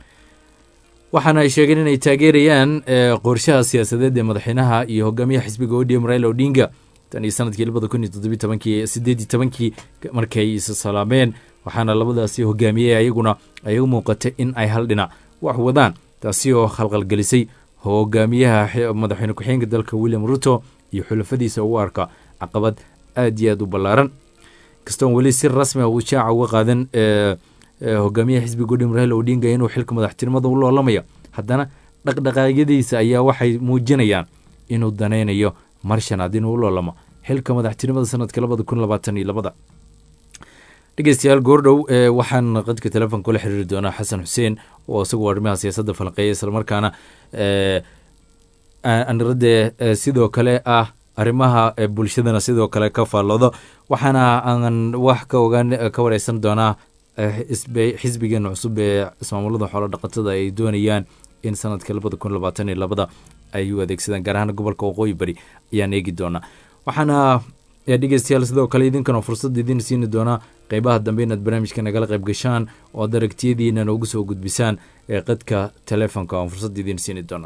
waxaana ay sheegeen inay taageerayaan qorshaha siyaasadeed ee madaxweynaha iyo hogaamiyaha xisbiga odm raila odinga tan iyo sanadkii labada kun iyo toddobiy tobankii sideed iyo tobankii markay isa salaameen waxaana labadaasi hogaamiyey ayaguna ay u muuqatay in ay hal dhinac wax wadaan taasi oo khalqalgelisay hogaamiyaha madaxweyne ku-xigeenka dalka william ruto iyo xulafadiisa ugu arka caqabad aad iyo aad u ballaaran kastoon weli si rasmi ah uu shaaca uga qaadan hogaamiyaha xisbiga odhim raila odinga inuu xilka madaxtinimada u loolamaya haddana dhaqdhaqaaqyadiisa ayaa waxay muujinayaan inuu danaynayo mar shanaad inuu u loolamo xilka madaxtinimada sanadka labada kun labaatan iyo labada dhegeystayaal goordhow waxaan qadka telefoon kula xiriiri doonaa xasan xuseen oo isagu arrimaha siyaasadda falqeeya islamarkaana aniradee sidoo kale ah arrimaha bulshadana sidoo kale ka faalloodo waxaana aan wax ka ogaan ka wareysan doonaa xisbigeena cusub ee ismaamulada xoolo dhaqatada ay doonayaan in sanadka labada kun labaatan iyo labada ay u adeegsadaan gaar ahaan gobolka waqooyi bari ayaan eegi doonaa waxaana dhegeystayaal sidoo kale idinkana fursad idin siini doonaa qeybaha dambe inaad barnaamijka nagala qayb gashaan oo ad aragtiyadiina noogu soo gudbisaan ee qadka telefoonka oon fursad idin siini doono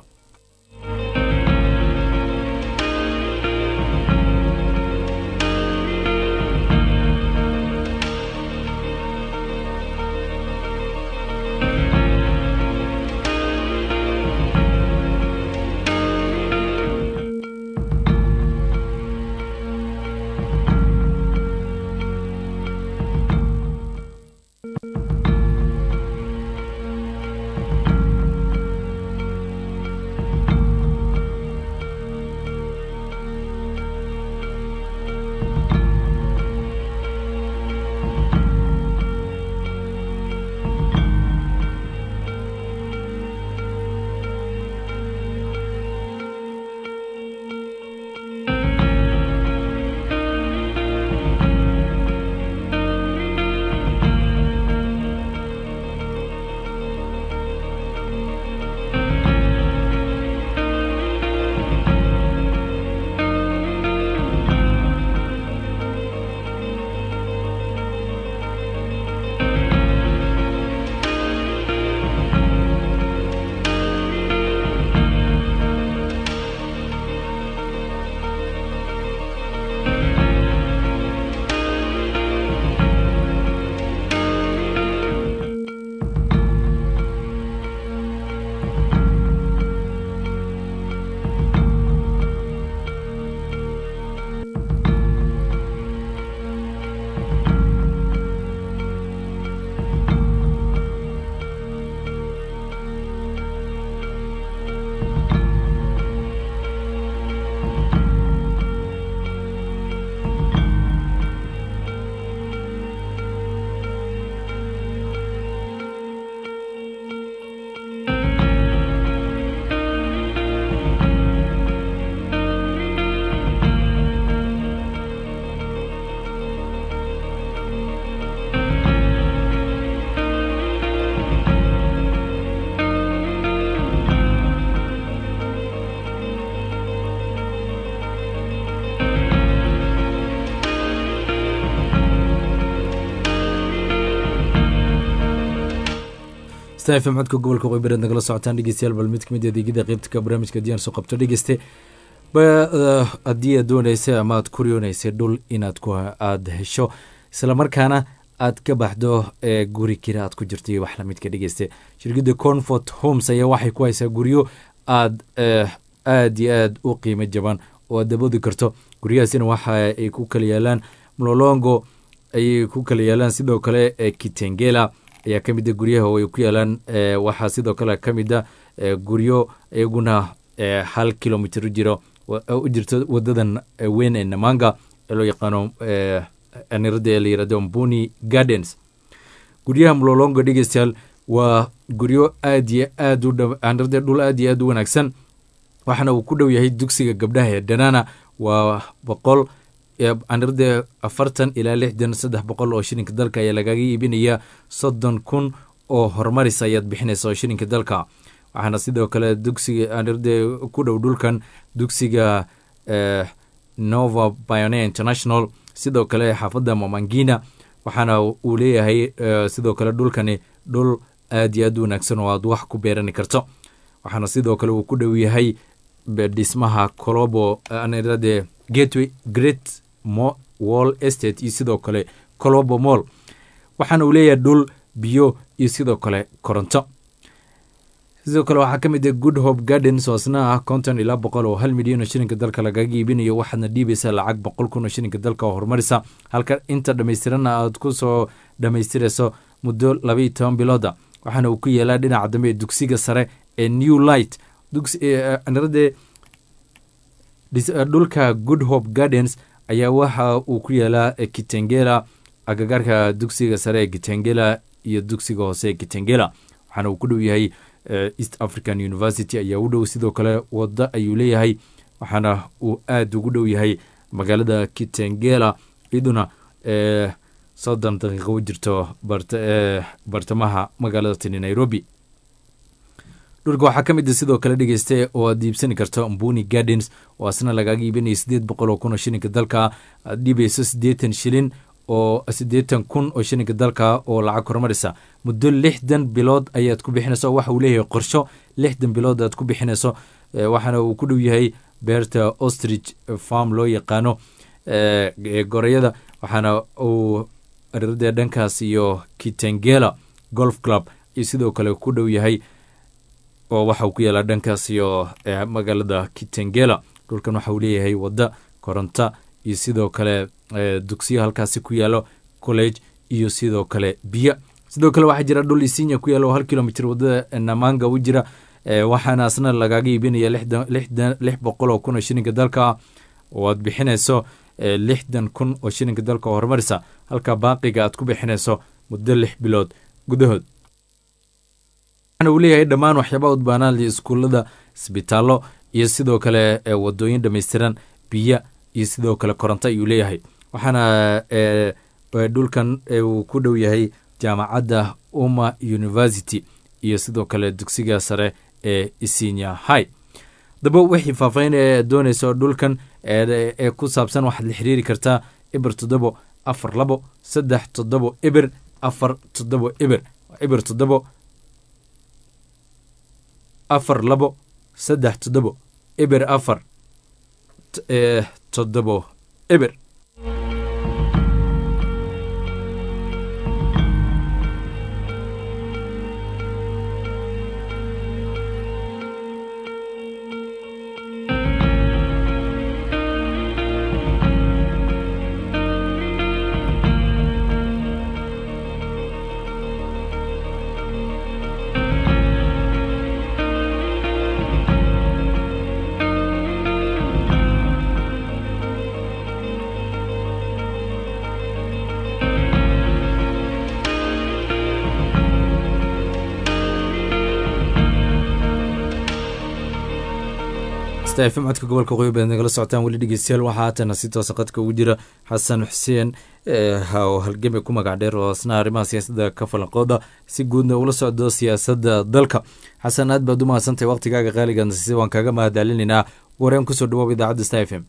stafm codka gobolka qoybareed nagala socotaan dhegeystayaal bal mid kamid adeegyada qeybtka barnaamijka diyaan soo qabto dhegeyste haddii aad dooneysay ama aad ku riyooneysay dhul inaad aad hesho islamarkaana aad ka baxdo ee guri kira aad ku jirto iyo wax lamidka dhegeyste shirkadda comfort homes ayaa waxay ku haysaa guryo aad aad iyo aad u qiimo jaban oo aad daboodi karto guryahaasina waxa ay ku kala yaalaan mlolongo ayay ku kala yaalaan sidoo kale kitengela ayaa ka mid a guryaha oo ay ku yaalaan waxaa sidoo kale ka mid a guryo iyaguna hal kilomitr jiro u jirto wadadan weyn ee namanga ee loo yaqaano anirada ee la yirahdo mbuni gardens guryaha mlolongo dhegeystayaal waa guryo aad iyo aad u anirada dhul aad iyo aad u wanaagsan waxaana uu ku dhow yahay dugsiga gabdhaha ee danana waa boqol anirada afartan ilaa lixdan saddex boqol oo shilinka dalka ayaa lagaga iibinaya soddon kun oo horumaris ayaad bixinaysa oo shilinka dalka waxaana sidoo kale dugsiga anirada ku dhow dhulkan dugsiga nova pioneer international sidoo kale xaafadda mamangina waxaana uu leeyahay sidoo kale dhulkani dhul aad iyo aad u wanaagsan oo aad wax ku beerani karto waxaana sidoo kale uu ku dhow yahay dhismaha colobo anirade gateway great wall estate iyo sidoo kale colobo moll waxaana uu leeyahay dhul biyo iyo sidoo kale koronto sidoo kale waxaa ka mid ah good hope gardens oo asna ah konton ilaa boqol oo hal milyan oo shilinka dalka lagaga iibinayo waxaadna dhiibaysaa lacag boqol kun oo shilinka dalka oo horumarisa halka inta dhammaystiranna aad ku soo dhammaystirayso muddo labaiyo toban bilooda waxaana uu ku yeelaa dhinaca dambe ee dugsiga sare ee new light nirade dhulka good hope gardens ayaa waxa uu ku yaalaa kitengela agagaarka dugsiga sare ee kitengela iyo dugsiga hoose ee kitengela waxaana uu ku dhow yahay east african university ayaa u dhow sidoo kale waddo ayuu leeyahay waxaana uu aada ugu dhow yahay magaalada kitengela iyaduna soddon daqiiqo u jirto bartamaha magaalada tini nairobi dhulka waxaa ka mid a sidoo kale dhegeysta oo aad iibsani karto mbuni gardens oo asna lagaaga iibinaya sideed boqol oo kun oo shilinka dalka aad dhiibayso siddeetan shilin oo siddeetan kun oo shilinka dalka oo lacag horumarisa muddo lixdan bilood ayaad ku bixinaysa waxa uu leeyahay qorsho lixdan bilood aad ku bixinayso waxaana uu ku dhow yahay beerta ostrich farm loo yaqaano gorayada waxaana uu rirade dhankaas iyo kitengela golf club iyo sidoo kale ku dhow yahay oo waxa uu ku yaala dhankaas iyo magaalada kitengela dhulkan waxa uu leeyahay wadda koronto iyo sidoo kale dugsiyo halkaasi ku yaalo college iyo sidoo kale biyo sidoo kale waxaa jira dhul isinya ku yaalo oo hal kilomitr wadada namanga u jira waxaana asna lagaaga iibinaya lix boqol oo kun oo shilinka dalka oo aad bixinayso lixdan kun oo shilinka dalka oo horumarisa halka baaqiga aad ku bixinayso muddo lix bilood gudahood waxaana uu leeyahay dhammaan waxyaabaa udbaanaada iskuullada isbitaallo iyo sidoo kale wadooyin dhammaystiran biyo iyo sidoo kale koronto ayuu leeyahay waxaana dhulkan uu ku dhow yahay jaamacadda umma university iyo sidoo kale dugsiga sare ee isinya high daba wixii faahfaahin ee doonayso dhulkan ee ku saabsan waxaad la xiriiri kartaa eber toddobo afar labo saddex toddobo eber afar toddobo eber eber toddobo afar labo saddex toddobo eber afar toddobo eber fm codka gobolka qoyo baad nagala socotaan weli dhegeystayaal waxaa haatana si toosa qadka ugu jira xasan xuseen oo halgame ku magac dheer oo asna arrimaha siyaasadda ka falanqooda si guudna ula socdo siyaasadda dalka xasan aad baad u mahadsantahay waqtigaaga qaaliga nasiise waan kaaga mahadcelinaynaa wareen kusoo dhawow idaacadda sta f m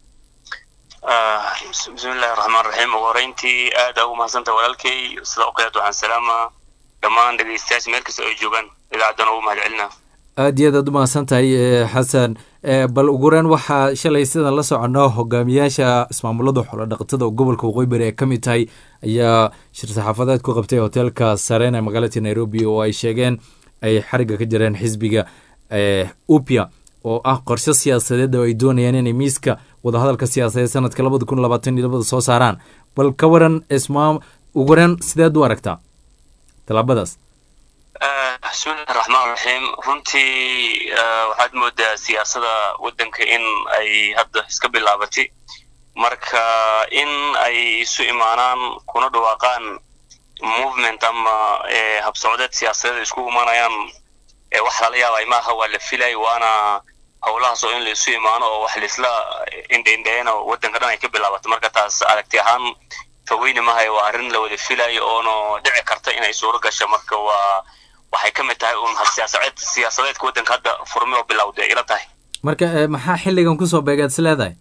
bismillahi raxmaan raxiim ugu horeyntii aada ugu mahadsantahay walaalkay sida oqeed waxaan salaamaa dhammaan dhegeystayaasha meel kasta ay joogaan idaacaddana ugu mahadcelinaa aad iyo aad aad u mahadsan tahay xasan bal ugureen waxaa shalay sidan la socono hogaamiyaasha ismaamulada xoolodhaqatada oo gobolka waqooyi bari ay ka mid tahay ayaa shir saxaafadeed ku qabtay hoteelka sareen ee magaalada nairobi oo ay sheegeen ay xariga ka jireen xisbiga upia oo ah qorshe siyaasadeed oo ay doonayaan inay miiska wadahadalka siyaasadeed sanadka labada kun labaatan iyo labada soo saaraan bal ka waran ismaam ugureen sideed u aragtaa tallaabadaas bismillahi raxmaan raxiim runtii waxaad moodaa siyaasada waddanka in ay hadda iska bilaabatay marka in ay isu imaanaan kuna dhawaaqaan movement ama habsocdeed siyaasadeed isku imaanayaan wax lala yaabay maaha waa la filay waana howlahaas oo in la isu imaano oo wax laisla indheindheeyana waddanka dhan ay ka bilaabato marka taas aragti ahaan faweyne mahay waa arrin la wada filayo oono dhici karta inay suuro gasho marka waa waxay ka mid tahay un siyaasadeed siyaasadeedka waddanka hadda furmi oo bilowday ila tahay marka maxaa xilligan kusoo beegaad is leedahay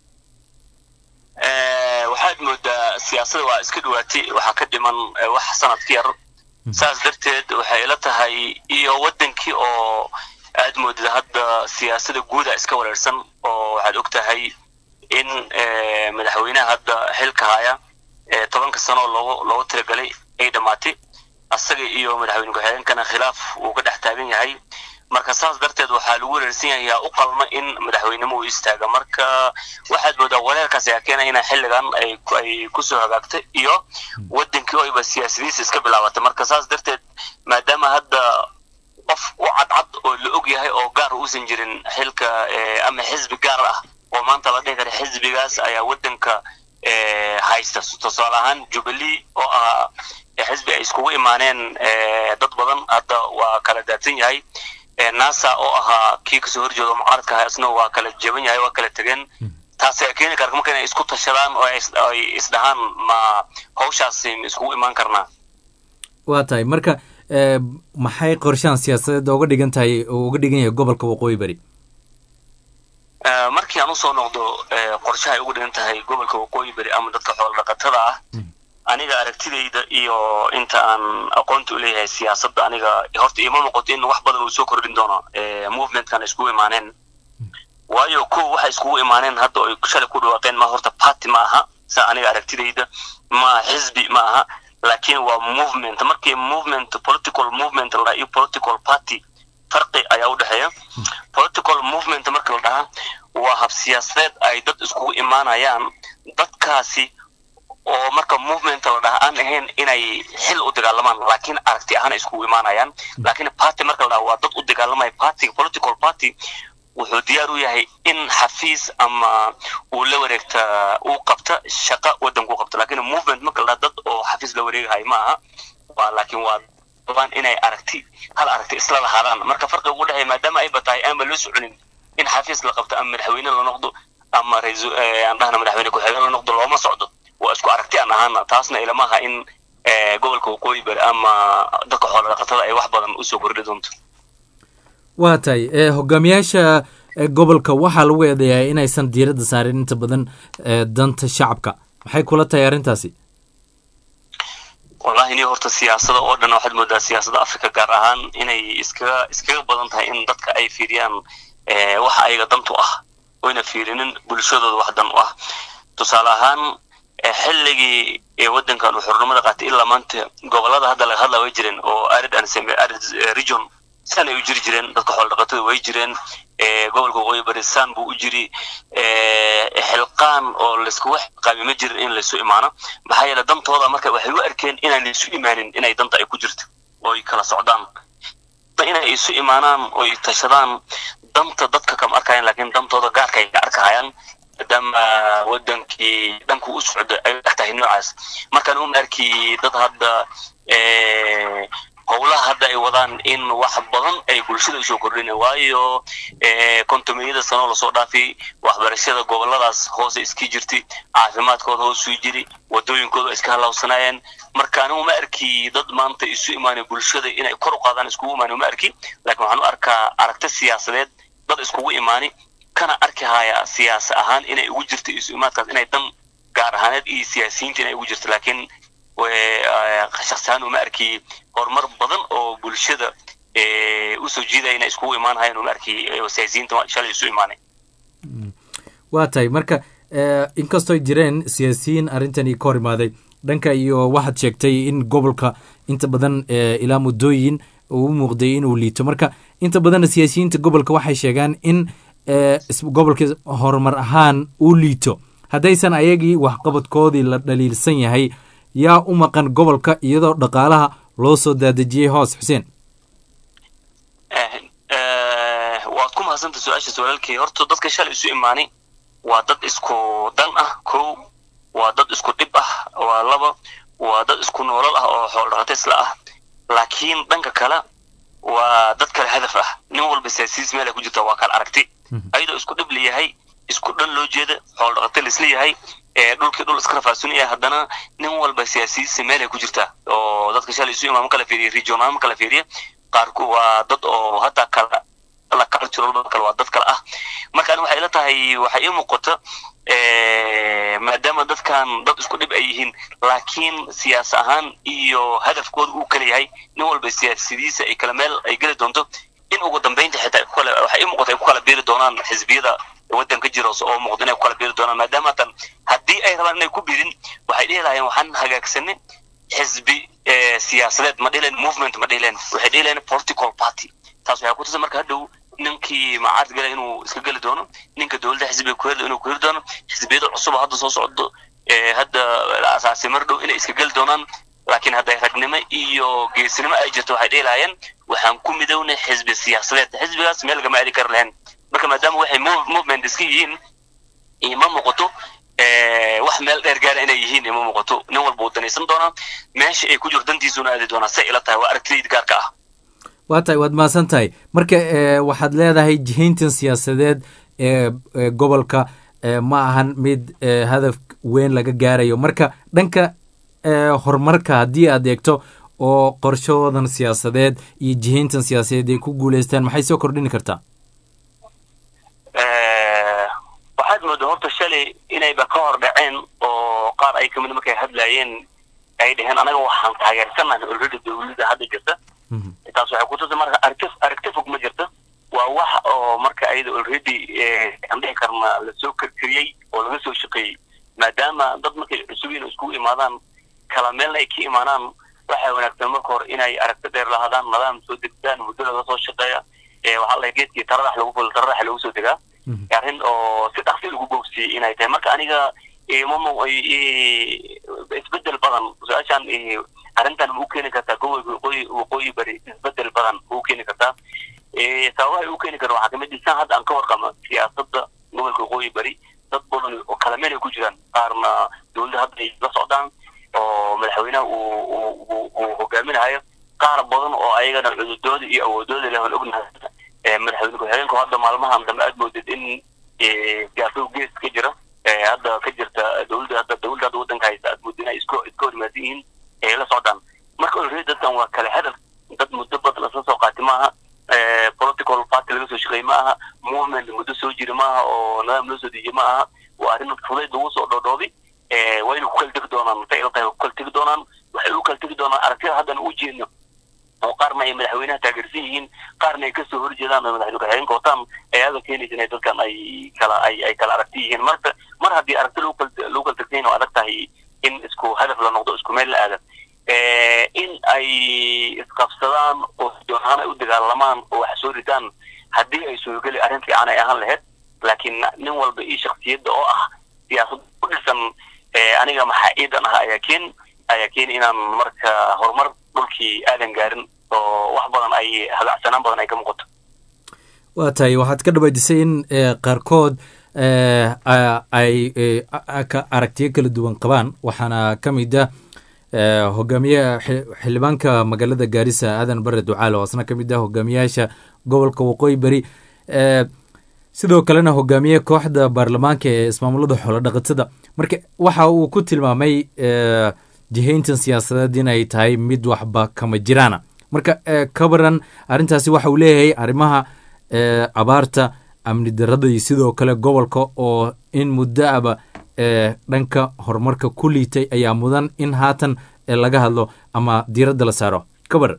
waxaad moodaa siyaasada waa iska dhawaatay waxaa ka dhiman wax sanadka yar saas darteed waxay ila tahay iyo waddankii oo aad moodada hadda siyaasada guuda iska wareersan oo waxaad og tahay in madaxweynaha hadda xilka haya tobanka sano loogu loogu tiragalay ay dhammaatay asaga iyo madaxweyne ku-xigeenkana khilaaf uu ka dhex taagan yahay marka saas darteed waxaa lagu wareersan yahay yaa u qalma in madaxweynimo uu istaaga marka waxaad moodaa wareerkaas ayaa keenaya ina xilligan ay ay kusoo hagaagtay iyo wadankii oo iba siyaasadiisa iska bilaabatay marka saas darteed maadaama hadda qof u cadcad oo la og yahay oo gaar uusan jirin xilka ama xisbi gaar ah oo maanta la dhihi kara xisbigaas ayaa waddanka eh, haysta tusaale ahaan jubilee oo ah eh, xisbi ay iskugu imaaneen eh, dad badan hadda waa kala daadsan yahay Eh, nasa oo ahaa kii kasoo horjeeda oo mucaaradka ahaa isna waa kala jaban yahay waa kala tegeen taasi ay keeni karta marka inay isku tashadaan oo ay is- ay isdhahaan ma hawshaasi ma iskugu imaan karnaa waa tahay marka eh, maxay qorshahan siyaasadeed uga dhigan tahay oo uga dhigan yahay gobolka waqooyi bari Eh, markii aan usoo noqdo eh, qorshaha ay ugu dhigan tahay gobolka waqooyi beri ama dadka xoolo dhaqatada ah aniga aragtidayda iyo inta aan aqoonta u leeyahay siyaasadda aniga horta iima muuqato in wax badan uu soo kordhin doono eh, movementkan ay iskugu imaaneen waayo kow waxay iskugu imaaneen hadda oo ay shalay ku dhawaaqeen ma horta party ma aha sa aniga aragtidayda ma xisbi ma aha laakiin waa movement markii movement political movement la dhaha iyo political party farqi ayaa u dhexeeya political movement marka la dhahaa waa hab siyaasadeed ay dad iskugu imaanayaan dadkaasi oo marka movement la dhaha aan ahayn inay xil u dagaalamaan laakiin aragti ahaan ay iskugu imaanayaan laakiin party marka la dhaha waa dad u dagaalamaya party political party wuxuu diyaar u yahay in xafiis ama uu la wareegta uu qabta shaqa waddanku u qabta laakiin movement marka la dhaha dad oo xafiis la wareegahay ma aha waa laakiin waa rabaan inay aragti hal aragti isla lahaadaan marka farqiga ugu dhexeeya maadaama ay batahay aanba loo soconin in xafiis la qabto ama madaxweyne la noqdo ama raiisul eh, aan dhahna madaxweyne ku-xigeen la noqdo looma socdo waa isku aragti aan ahaana taasna ilama aha in eh, gobolka waqooyi bari ama dadka xoolo dhaqatada ay wax badan usoo kordhi doonto waa tahay eh, hogaamiyaasha eh, gobolka waxaa lagu eedeeyaa inaysan diiradda saarin inta badan eh, danta shacabka maxay kula tahay arrintaasi wallahi ni horta siyaasada oo dhan waxaad moodaa siyaasada africa gaar ahaan inay iskaga iskaga badan tahay in dadka ay fiiriyaan eh, waxa ayaga dantu ah oyna fiirinin bulshadooda wax dan u ah tusaale ahaan eh, xilligii ee waddankan uu xornimada qaatay ilaa maanta gobolada hadda laga hadla way jireen oo arid and semi arid eh, region san ay u jiri jireen dadka xoolo dhaqatada way jireen eh, gobolka waqooyi bari san buu u jiri eh, xilqaan oo laiskugu xilqaami ma jirin in laysu imaano maxaa yeele dantooda marka waxay u arkeen inaan laysu imaanin inay danta ay ku jirto oo ay kala socdaan inay isu imaanaan oo ay tashadaan danta dadka kama arkayaan laakiin dantooda gaarka ay ka arkahayaan maadaama wadankii dhanku u socdo ay dhex tahay noocaas markaan uma arki dad hadda eh, howlaha hadda ay wadaan in wax badan ay bulshada usoo kordhina waayo eh, kontomiyada sanoo lasoo dhaafay waxbarashada goboladaas hoose iska jirtay caafimaadkooda hoosuu jiri wadooyinkooda iska halawsanaayeen marka anigu ma arki dad maanta isu imaanay bulshada inay kor u qaadaan iskugu imaanay ma arki laakiin waxaan u arkaa aragti siyaasadeed dad iskugu imaani kana arki haya siyaasa ahaan inay ugu jirto isu imaadkaas inay dan gaar ahaaneed iyo siyaasiyiinta inay ugu jirto laakiin shakhsiyahaan uma arki horumar badan oo bulshada usoo jiidaya inay iskugu imaan hayaan uma arki siyaasiyiinta shalay isu imaanay waa tahay marka inkastoo jireen siyaasiyiin arrintani ka hor imaaday dhanka iyo waxaad sheegtay in gobolka inta badan ilaa muddooyin uu u muuqday inuu liito marka inta badanna siyaasiyiinta gobolka waxay sheegaan in gobolka horumar ahaan uu liito haddaysan ayagii waxqabadkoodii la dhaliilsan yahay yaa u maqan gobolka iyadoo dhaqaalaha loo soo daadejiyey hoos xuseen waad ku mahadsanta su-aashaas walaalkay horta dadka shalay isu imaanay waa dad isku dan ah kow waa dad isku dhib ah waa laba waa dad isku noolal ah oo xoolo dhaqata isla ah laakiin dhanka kale waa dad kale hadaf ah nin walba siyaasiyiis meel ay ku jirta waa kala aragti ayadoo isku dhib layahay isku dhan loo jeeda xoolo dhaqata laisla yahay dhulkii dhul iska rafaasunaya haddana nin walba siyaasiyiisa meel ay ku jirtaa oo dadka shalay isu imaamo kala fiiriya regional ma kala fiiriya qaarku waa dad oo hadda kala la cultural dad kale waa dad kale ah marka ani waxay ila tahay waxay ii muuqata maadaama dadkan dad isku dhib ay yihiin laakiin siyaas ahaan iyo hadafkooda uu kala yahay nin walba siyaasadiisa ay kala meel ay geli doonto in ugu dambeynta xitaa kale waxay ii muuqata ay ku kala beeri doonaan xisbiyada waddanka jira oo muuqda inay ku kala beeri doonaan maadaama tan haddii ay rabaan inay ku biirin waxay dhihi lahayeen waxaan hagaagsanay xisbi siyaasadeed ma dhihileen movement ma dhihileen waxay dhihi lahayeen political party taas waxay kutusa marka hadhow ninkii macaarad gala inuu iska geli doono ninka dowladda xisbiga ku heli inuu ku heli doono xisbiyada cusub hadda soo socdo hadda asaasi mar dhow inay iska geli doonaan laakiin hadday ragnimo iyo geesinimo ay jirto waxay dhihi lahayeen waxaan ku midownay xisbi siyaasadeed xisbigaas meel lagama aadi kari lahayn marka maadaama waxay movement iska yihiin ima muuqato wax meel dheer gaara inay yihiin ima muuqato nin walba uu danaysan doonaa meesha ay ku jiro dantiisuna aadi doonaa say ila tahay waa aragtidayda gaarka ah waa tahay waad mahadsan tahay marka waxaad leedahay jihayntan siyaasadeed ee gobolka ma ahan mid hadaf weyn laga gaarayo marka dhanka horumarka haddii aad eegto oo qorshahoodan siyaasadeed iyo jihayntan siyaasadeed ay ku guuleystaan maxay soo kordhini kartaa waxaad moodaa horta shalay inayba ka hor dhaceen oo qaar ay kamid markay hadlaayeen ay dhaheen anaga waxaan taageersanahay already dawladda hadda jirta taas waxay kutusa marka aragti aragti fog ma jirta waa wax oo marka ayada already aan dhihi karna lasoo karkariyey oo laga soo shaqeeyey maadaama dad markay cusubiin iskugu imaadaan kala meelna ay ka imaanaan waxaa wanaagsan marka hore inay aragti dheer lahadaan nidaam soo degtaan muddo laga soo shaqeeya waxaa la geedkii taradax lagu fulo taradax lagu soo degaa arrin oo si dhaqsi lagu boogsiiyey inay tahay marka aniga mama isbedel badan su-aashaan arrintan ma u keeni kartaa gobolka waqooyi waqooyi bari isbedel badan ma u keeni kartaa sababaha u keeni kara waxaa kamid isaan hadda aan ka warqama siyaasadda gobolka waqooyi bari dad badan oo kala meel ay ku jiraan qaarna dowladda hadda ay la socdaan oo madaxweynaha uu uu hogaaminahayo qaar badan oo ayagana cududooda iyo awoodooda leh aan ognahay madaxweyne ku-xigeenku hadda maalmahan dambe aad moodid in siyaasadu gees ka jira hadda ka jirta dowladda hadda dowladda hadda waddanka haysta aad moodid inay iska iska hormaadsan yihiin ay la socdaan marka already dadkan waa kale hadaf dad muddo badan lasla soo qaati maaha political party laga soo shaqeey ma aha movement muddo soo jira maaha oo nidaam loo soo dejiye ma aha waa arrin fudayd lagu soo dhoodhoobi wayna ku kala tegi doonaan matay ila tahay ku kala tegi doonaan waxay u kala tegi doonaan aragtida haddana u jeedno oo qaarna ay madaxweynaha taageersan yihiin qaarna ay kasoo horjeedaan oo madaxweyne ku-xigeenka wataan ayaaba keenaysa inay dadkan ay kala ay ay kala aragti yihiin marka mar haddii aragti lagu kala lagu kala tegsayn oo adag tahay in isku hadaf la noqdo isku meel la aada in ay isqabsadaan oo doonahaan ay u dagaalamaan oo wax soo ridaan haddii ay suurogeli arrin fiican ay ahaan lahayd laakiin nin walba io shaksiyadda oo ah siyaasad ku dhisan aniga maxaa ciidan ah ayaa keen ayaa keeni inaan marka horumar dhulkii aadan gaarin oo wax badan ay habacsanaan badan ay ka muuqato waa tahay waxaad ka dhawaajisay in qaarkood ay aragtiyo kala duwan qabaan waxaana ka mid ah hogaamiye xildhibaanka magaalada gaarisa aadan bare ducaale oo asna ka mid ah hogaamiyaasha gobolka waqooyi beri sidoo kalena hogaamiye kooxda baarlamaanka ee ismaamulada xoolo dhaqatada marka waxa uu ku tilmaamay jihayntan siyaasadeed inay tahay mid waxba kama jiraana marka ka baran arrintaasi waxa uu leeyahay arrimaha abaarta amni darada iyo sidoo kale gobolka oo in muddo aba dhanka horumarka ku liitay ayaa mudan in haatan laga hadlo ama diiradda la saaro ka baran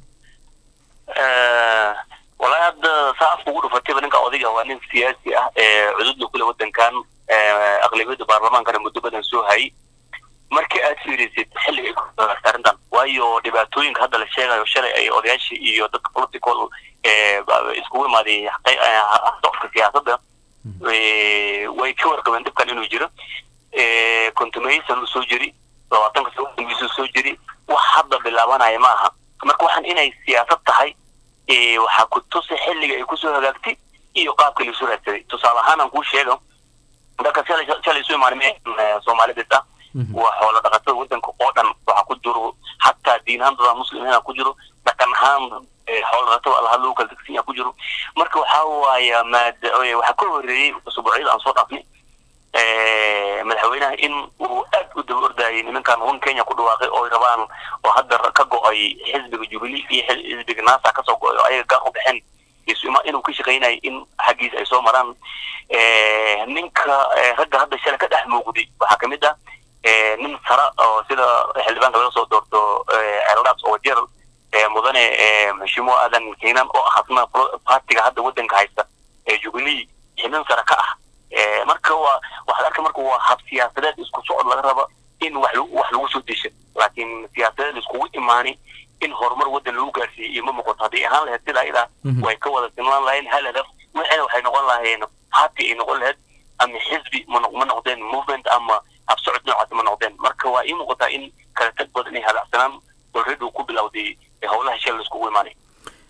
walahi hadda saa afka ugu dhufatayba ninka odayga waa nin siyaasi ah cududda kule waddankan aqlabiyadda baarlamaankana muddo badan soo hayay markii aad fiirisid xilliga ay ku dagaarta arrintan waayo dhibaatooyinka hadda la sheegayo shalay ay odayaashii iyo dadka political iskugu imaaday socodka siyaasadda way ka warqabeen dhibkan inuu jiro contumason uu soo jiri labaatanka sano soo jiri wax hadda bilaabanaya ma aha marka waxaan inay siyaasad tahay waxaa ku tusi xilliga ay kusoo hagaagtay iyo qaabka laisoo raadsaday tusaale ahaan aan kuu sheego dadka shalay shalay isu imaanay soomaalidis ah waa xoolo dhaqatada waddanka oo dhan waxaa ku jiro hataa diin ahaan dada muslimiina ku jiro dhaqan ahaan xoolo dhaqatada allaha loo kala tegsan yaha ku jiro marka waxaa waaya maada waxaa ka horreeyey usbuucyada aan soo dhaafnay madaxweynaha in uu aad u daba ordayay nimankan run kenya ku dhawaaqay oo rabaan oo hadda ka go-ay xisbiga jubilee iyo xisbiga nasa kasoo go-ay oo ayaga gaar u baxeen inuu ka shaqaynayay in xaggiisa ay soo maraan ninka ragga hadda shalay ka dhex muuqday waxaa kamid ah nin sara oo sida xildhibaanka laga soo doorto eldaas oo jer mudane maxshimuo aadan keenan oo ah asna partiga hadda waddanka haysta ee jubilee xibin sare ka ah marka waa waxaad arka marka waa hab siyaasadeed isku socod laga raba in wax wax lagu soo desha laakiin siyaasadeed iskugu imaani in horumar waddan lagu gaarsiiyey iyo ma muuqato hadday ahaan lahayd sida ayada way ka wada sinlaan lahayeen hal hadaf waxayna waxay noqon lahayeen party ay noqon lahayd ama xisbi ma ma noqdeen movement ama habsocod noocaasi ma noqdeen marka waa ii muuqataa in kala tag badan ay hadacsanaan already uu ku bilowday howlaha shal laiskugu imaanay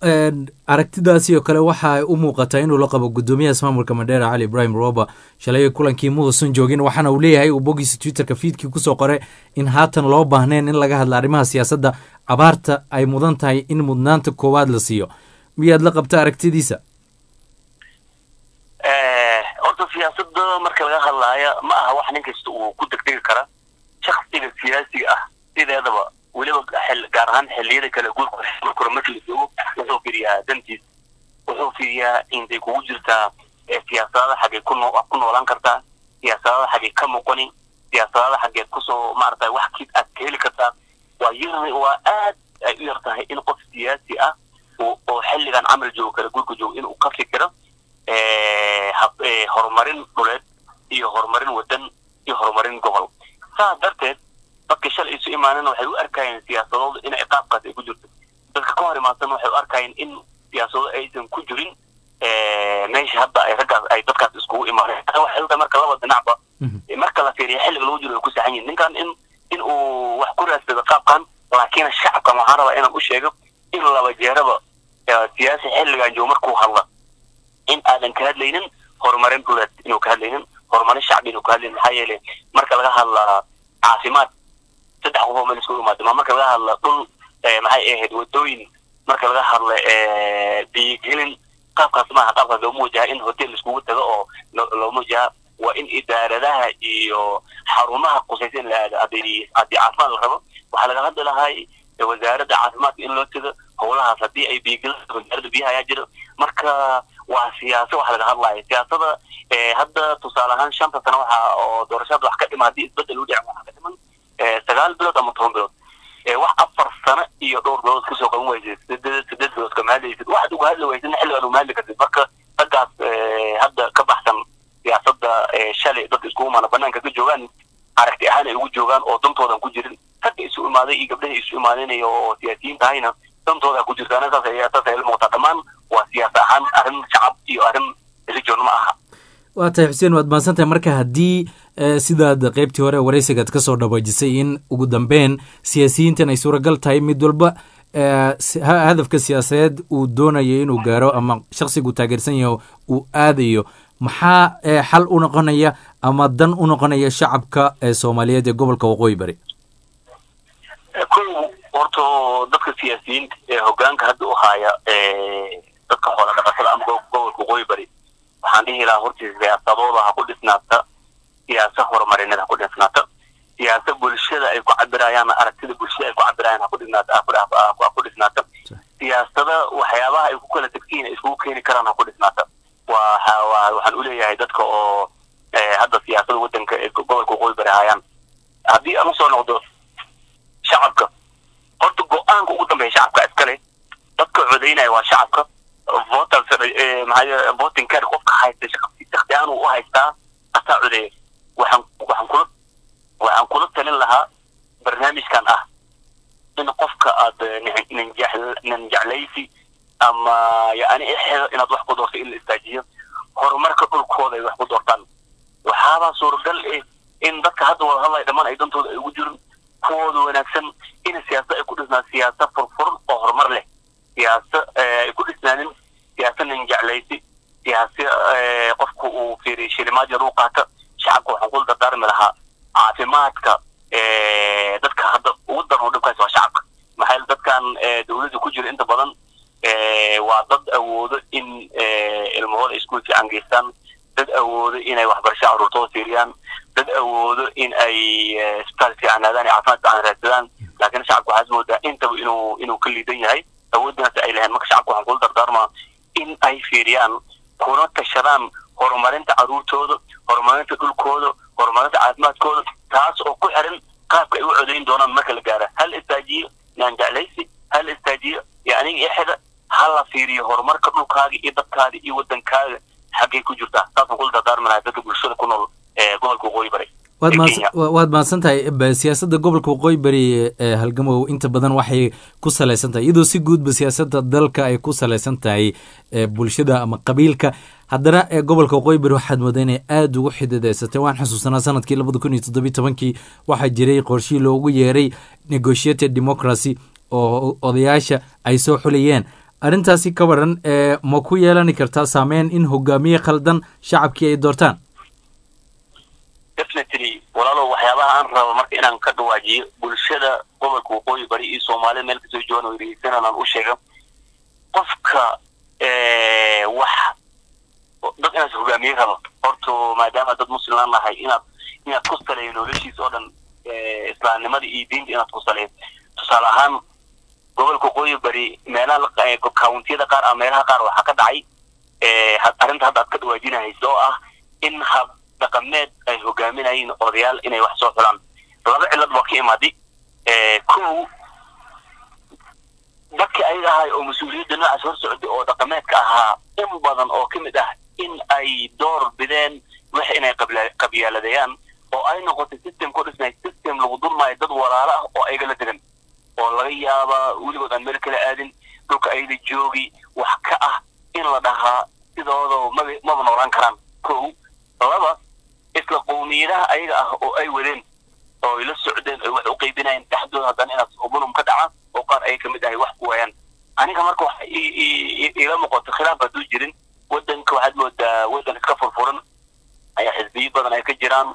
aragtidaasi oo kale waxa ay u muuqataa inuu la qabo guddoomiyaha ismaamulka mandheera cali ibrahim roba shalay kulankii ma uusan joogin waxaana uu leeyahay uu bogiisa twitterka fiidkii kusoo qore in haatan loo baahneen in laga hadla arrimaha siyaasadda abaarta ay mudan tahay in mudnaanta koowaad la siiyo miyaad la qabta aragtidiisa horta siyaasada marka laga hadlaaya ma aha wax nin kasta uu ku degdegi kara shaksiga siyaasiga ah sideedaba weliba gaar ahaan xilliyada kale guurka marka la joogo wuxuu fiiriyaa dantiis wuxuu fiiriyaa intay kugu jirtaa siyaasadaada xaggee ku ku noolaan kartaa siyaasadaada xaggee ka muuqani siyaasadaada xaggeed kusoo maarata wax kiid aad ka heli kartaa waa yar waa aad ay u yar tahay in qof siyaasi ah oo xilligan camal joogo kale guurka joogo inuu ka fikiro horumarin dhuleed iyo horumarin wadan iyo horumarin gobol saas darteed dadka shalay isu imaanana waxay u arkayeen siyaasadooda in ciqaabkaas ay ku jirto dadka ka hor imaadsanna waxay u arkayeen in siyaasadooda aysan ku jirin meesha hadda ay raggaas ay dadkaas iskugu imaaneen waxay u tahay marka laba dhinacba marka la fiiriya xilliga lagu jiro ay ku saxan yihin ninkan in in uu wax ku raadsado qaabkan laakiin shacabkan waxaan rabaa inaan u sheego in laba jeeraba siyaasi xilligan joogo markuu hadla in aadan ka hadlaynin horumarin dhuleed inuu ka hadlaynin horumarin shacbi inuu ka hadlaynin maxaa yeelay marka laga hadlaa caafimaad saddex qof oo meel isku imaado ma marka laga hadla dhul maxay ahayd wadooyin marka laga hadla biyigelin qaabkaas maaha qaabkaas looma wajaha in hotel laiskugu tago oo looma wajaha waa in idaaradaha iyo xarumaha qusaysa in la aado haddii haddii caafimaad la rabo waxaa laga hadli lahay wasaaradda caafimaadka in loo tago howlahaas haddii ay biyigelin wasaaradda biyaha ayaa jiro marka waa siyaasa wax laga hadlayo siyaasada hadda tusaale ahaan shanta sano waxa oo doorashada wax ka dhima haddii isbedel u dhicin waxaa ka dhiman sagaal bilood ama toban bilood wax afar sano iyo dhowr bilood kasoo qaban weysid sideed sideed bilood kama hadlaysid waxaad uga hadli weysid xilligan uma hadli kartid marka raggaas hadda ka baxsan siyaasada shalay dadka iskugu imaana banaanka ka joogaan aragti ahaan ay ugu joogaan oo dantoodan ku jirin ragga isu imaaday iyo gabdhaha isu imaadinayo oo siyaasiyiin tahayna dantooda ku jirtaan saas ayaa saas ay la muuqataa dhammaan waa siyaas ahaan arrin shacab iyo arrin religion ma aha waa tahay xuseen waad mahadsan tahay marka haddii sidaad qeybtii hore waraysigaad ka soo dhawaajisay in ugu dambeyn siyaasiyiintan ay suuragal tahay mid walba hadafka siyaasadeed uu doonayo inuu gaaro ama shaksigu taageersan yaho uu aadayo maxaa xal u noqonaya ama dan u noqonaya shacabka soomaaliyeed ee gobolka waqooyi bari kow horta dadka siyaasiyiinta ee hogaanka hadda u haaya dadka xoola dhaqatada ama gobolka waqooyi bari waxaan dhihi lahaa hortii siyaasadooda ha ku dhisnaata siyaasa horumarineed ha ku dhisnaata siyaasa bulshada ay ku cabirayaan aragtida bulshada ay ku cabirayaan ha ku dhisnaata ha ku dhisnaata siyaasada waxyaabaha ay ku kala tegsiin ay iskugu keeni karaan ha ku dhisnaata waa waxaan uleeyahay dadka oo hadda siyaasada wadanka ee gobolka waqooyi bari hayaan haddii aan usoo noqdo shacabka horta go-aanka ugu dambeeya shacabka iskale dadka codaynaya waa shacabka voters maxaa voting card qofka haysta shaksi ahaan uu u haystaa asaa codeeya waxaan waxaan kula waxaan kula talin lahaa barnaamijkan ah in qofka aad nin jeclaysi ama yani exeeda inaad wax ku doorto in la istaajiyo horumarka dhulkooda ay wax ku doortaan waxaabaa suuragal eh in dadka hadda wada hadlaya dhammaan ay dantooda ay ugu jirin kuwooda wanaagsan in siyaasa ay ku dhisnaan siyaasa furfuran oo horumar leh siyaasa ay ku dhisnaanin siyaasa nin jeclaysi siyaasa qofku uu fiiriy shilimaad yar uu qaata shacabka waxaan kula dardaarmi lahaa caafimaadka dadka hadda ugu daran dhibkaas waa shacabka maxaa yeele dadkan dawladda ku jira inta badan waa dad awoodo in ilmahooda iskuul fiican geystaan dad awoodo inay waxbarasho caruurtooda fiiriyaan dad awoodo in ay isbitaal fiican aadaan caafimaad fiican raadsadaan laakiin shacabka waxaad moodaa intaba inuu inuu ka liidan yahay awooddaas ay lahayn marka shacabka waxaan kula dardaarmaa in ay fiiriyaan kuna tashadaan horumarinta caruurtooda horumarinta dhulkooda horumarinta caafimaadkooda taas oo ku xiran qaabka ay u codayn doonaan marka la gaara hal istaajiyo naan jeclaysi hal istaajiyo iyo aniga ixida ha la fiiriyo horumarka dhulkaaga iyo dadkaaga iyo wadankaaga xaggay ku jirtaa saasaan kula dardaarmi lahaa dadka bulshada ku nool ee gobolka waqooyi bari waad mahadsan tahay siyaasadda gobolka waqooyi bari ee halgamow inta badan waxay ku salaysan tahay iyadoo si guudba siyaasadda dalka ay ku salaysan tahay bulshada ama qabiilka haddana ee gobolka waqooyi bari waxaad moodaa inay aada ugu xidideysatay waan xusuusanaa sanadkii labada kun iyo toddobiy tobankii waxaa jiray qorshihii loogu yeeray negotiated democracy oo odayaasha ay soo xulayeen arrintaasi ka waran ee ma ku yeelani kartaa saameyn in hogaamiye khaldan shacabkii ay doortaan definitely walaalow waxyaabaha aan rabo marka inaan ka dhawaajiyo bulshada gobolka waqooyi bari iyo soomaalida meel kasoo joogan oo dhegeysanaan aan u sheega qofka wax dad inaad hogaamiye rabo horta maadaama dad muslim aan nahay inaad inaad ku saleeyo noloshiisa oo dhan islaamnimada iyo diinta inaad ku saleeyo tusaale ahaan gobolka waqooyi bari meelaha kawuntiyada qaar ama meelaha qaar waxaa ka dhacay arrinta hadda aad ka dhawaajinahaysa oo ah in hab dhaqameed ay hogaaminayeen odayaal inay wax soo xulaan laba cillad waa ka imaaday kow dadkii ayaga ahay oo mas-uuliyadda noocaas hor socday oo dhaqameedka ahaa in badan oo ka mid ah in ay door bideen wax inay qabyaaladeeyaan oo ay noqotay system ku dhisnay system lagu dulmaayo dad walaalo ah oo ayaga la degan oo laga yaaba weligood aan meel kala aadin dhulka ayada joogi wax ka ah in la dhahaa sidooda maba maba noolaan karaan kow laba isla qowmiyadaha ayaga ah oo ay wadeen oo ay la socdeen ay wax u qaybinayeen dhexdooda haddana inaad ubunum ka dhaca oo qaar ay ka mid ahay wax ku waayaan aniga marka waxa iila muuqato khilaaf hadduu jirin waddanka waxaad moodaa waddan iska furfuran ayaa xisbiyo badan ay ka jiraan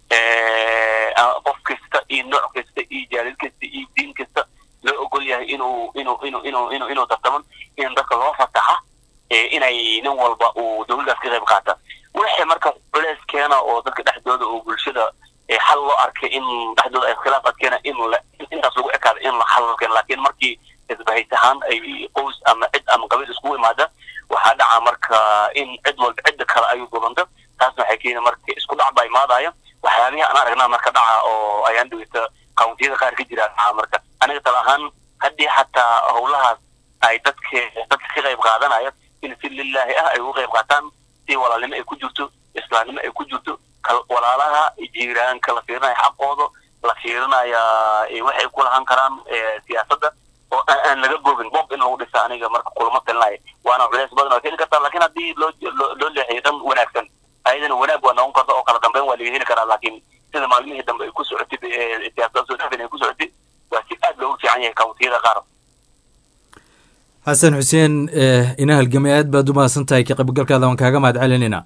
qof kasta iyo nooc kasta iyo jaalid kasta iyo diin kasta loo ogol yahay inuu inuu inuu inuu inuu inuu tartaman in dadka loo fasaxa inay nin walba uu dowladdaas ka qayb qaata wixii marka culeys keena oo dadka dhexdooda oo bulshada xal loo arkay in dhexdooda ay khilaaf adkeena in intaas lagu ekaada in la xal loo keena laakiin markii isbahays ahaan ay qoys ama cid ama qabiil iskugu imaada waxaa dhaca marka in cid walba cidda kale ayuu gubanta taasna waxay keena marka isku dhac baa imaadaya waxyaabihii aan aragnaa marka dhaca oo ayaan dhaweyta kawntiyada qaar ka jira dhaca marka aniga tala ahaan haddii xataa howlahaas ay dadka dadka ka qayb qaadanaya in si lilaahi ah ay uga qayb qaataan si walaalnimo ay ku jirto islaamnimo ay ku jirto walaalaha jiiraanka la fiirinaya xaqooda la fiirinaya waxay ku lahan karaan siyaasadda oo aan laga boogin bob in lagu dhisa aniga marka kulama talinaya waana culeys badan oo keeni kartaa laakiin haddii loo loo leexiyo dhan wanaagsan ayadana wanaag waa noqon karta oo kala dambeyn waa laga heli karaa laakiin sida maalmihii dambe ay ku socotay siyaasada soo dhafin ay ku socotay waa si aad loogu fiican yahay kawntiyada qaar xasan xuseen ina halgamay aad baad u mahadsan tahay ka qaybgalkaada waan kaaga mahad celinayna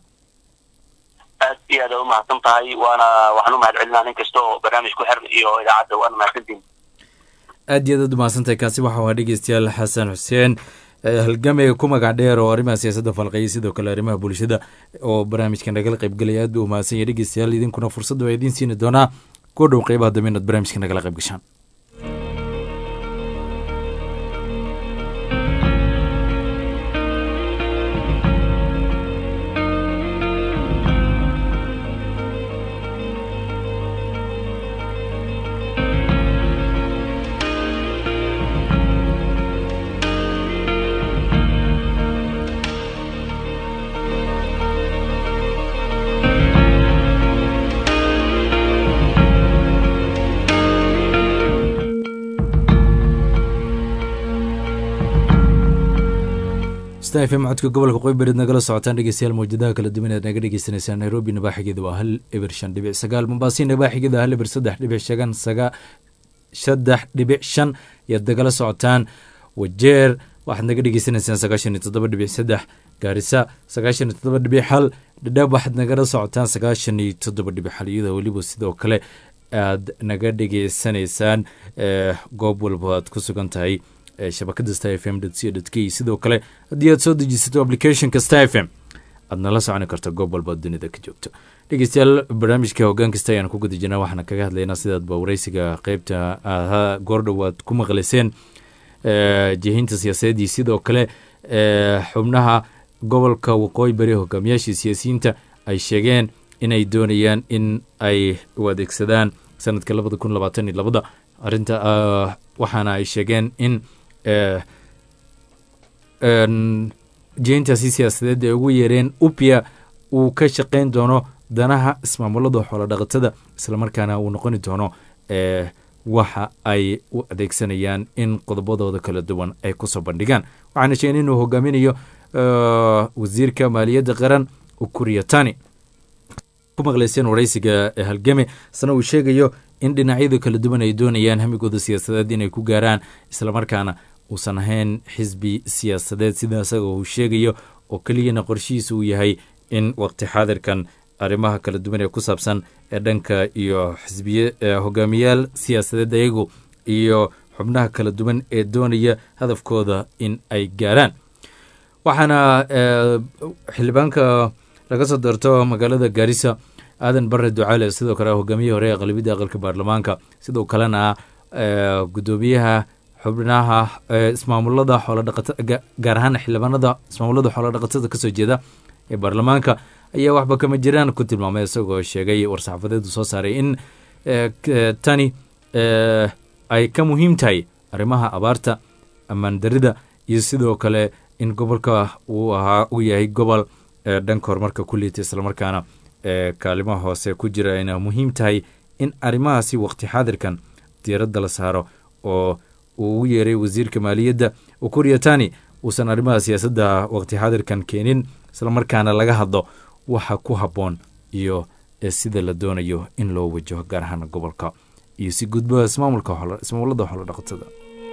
aad iyo aad u mahadsan tahay waana waxaan u mahad celinaa nin kasta oo barnaamij ku xiran iyo idaacadda waana mahadsantiin aad iyo aad aad u mahadsan tahay kaasi waxa waa dhegeystayaal xasan xuseen halgamay ku magac dheer oo arrimaha siyaasadda falqeeyay sidoo kale arrimaha bulshada oo barnaamijka nagala qaybgalaya aad buu u mahadsan yahay dhegeystayaal idinkuna fursadda waa idiin siini doonaa kuwa dhow qeybaha dambe inaad barnaamijka nagala qayb gashaan fm codka gobolka qoybareed nagala socotaan dhegeystayaal mawjadaha kala duwan aad naga dhegeysaneysaan nairobi nabaaxigeeda waa hal eber shan dhibic sagaal mombasi nabaaxigeeda hal eber saddex dhibic shagan saga saddex dhibic shan ayaad nagala socotaan wajeer waxaad naga dhegeysaneysaan sagaashan iyo toddoba dhibic saddex gaarisa sagaashan iyo toddoba dhibic hal dhadhaab waxaad nagala socotaan sagaashan iyo toddoba dhibic hal iyadoo weliba sidoo kale aad naga dhegeysanaysaan goob walba aad ku sugan tahay shabakada sta f m c k sidoo kale haddii aad soo dejisato applicationka sta f m aad nala soconi karta goob walba dunida ka joogto dhegeystayaal barnaamijka hoggaan kasta ayaan ku guda jirnaa waxaana kaga hadlaynaa sidaadba wareysiga qeybta ahaa goordhow aad ku maqlayseen jihiinta siyaasadeedii sidoo kale xubnaha gobolka waqooyi bari hogaamiyaashii siyaasiyiinta ay sheegeen inay doonayaan in ay u adeegsadaan sanadka labada kun labaatan iyo labada arinta waxaana ay sheegeen in jiintaasi siyaasadeed ay ugu yeereen upia uu ka shaqeyn doono danaha ismaamulada xoolodhaqatada islamarkaana uu noqoni doono waxa ay u adeegsanayaan in qodobadooda kala duwan ay kusoo bandhigaan waxaana sheegeen inuu hogaaminayo wasiirka maaliyadda qaran ukuriyatani ku maqlayseen wareysiga halgame isna uu sheegayo in dhinacyada kala duwan ay doonayaan hamigooda siyaasadeed inay ku gaaraan islamarkaana uusan ahayn xisbi siyaasadeed sida isaga uu sheegayo oo keliyana qorshihiisa uu yahay in waqti xaadirkan arrimaha kala duwan ee ku saabsan ee dhanka iyo xisbiye hogaamiyaal siyaasadeed ayagu iyo xubnaha kala duwan ee doonaya hadafkooda in ay gaaraan waxaana xildhibaanka laga soo doorto magaalada gaarisa aadan bare ducaale sidoo kale hogaamiyihii hore ee qalbiyadda aqalka baarlamaanka sidoo kalena gudoomiyaha xubnaha ismaamulada xoolodhaqatada gaar ahaan xildhibaanada ismaamulada xoolodhaqatada kasoo jeeda ee baarlamaanka ayaa waxba kama jiraan ku tilmaamay isagoo sheegay war-saxaafadeedu soo saaray in tani ay ka muhiim tahay arrimaha abaarta ammaan darida iyo sidoo kale in gobolka uu ahaa uu yahay gobol dhanka horumarka ku liita islamarkaana kaalimaha hoose ku jira ayna muhiim tahay in arrimahaasi waqti xaadirkan diiradda la saaro oo uu ugu yeeray wasiirka maaliyadda ukuria tani uusan arrimaha siyaasadda waqti xaadirkan keenin islamarkaana laga hadlo waxa ku habboon iyo sida la doonayo in loo wajaho gaar ahaan gobolka iyo si gudba ismaamulka ismaamulada xoolo dhaqatada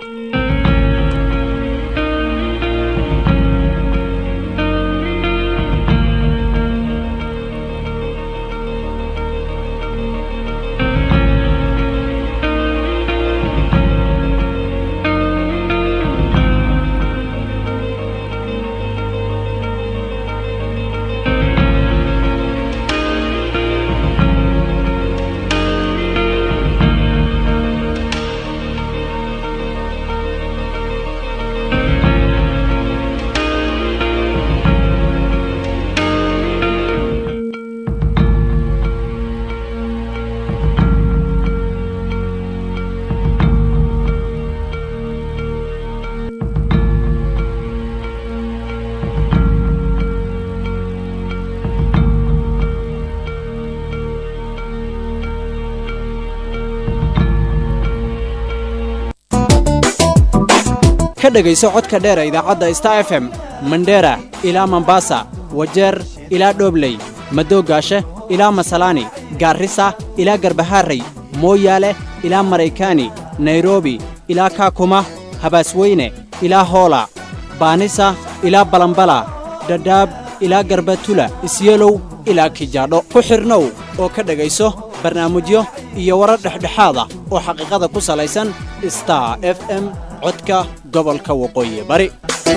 ka dhegayso codka dheer ee idaacadda star f m mandera ilaa mombasa wajeer ilaa dhobley madoogaashe ilaa masalaani gaarrisa ilaa garbaharey mooyaale ilaa maraykaani nairobi ilaa kaakuma habaasweyne ilaa hoola baanisa ilaa balambala dhadhaab ilaa garbatula isyelow ilaa kijaadho ku xidhnow oo ka dhegayso barnaamijyo iyo warar dhexdhexaad ah oo xaqiiqada ku salaysan star f m codka gobolka waqooyi bari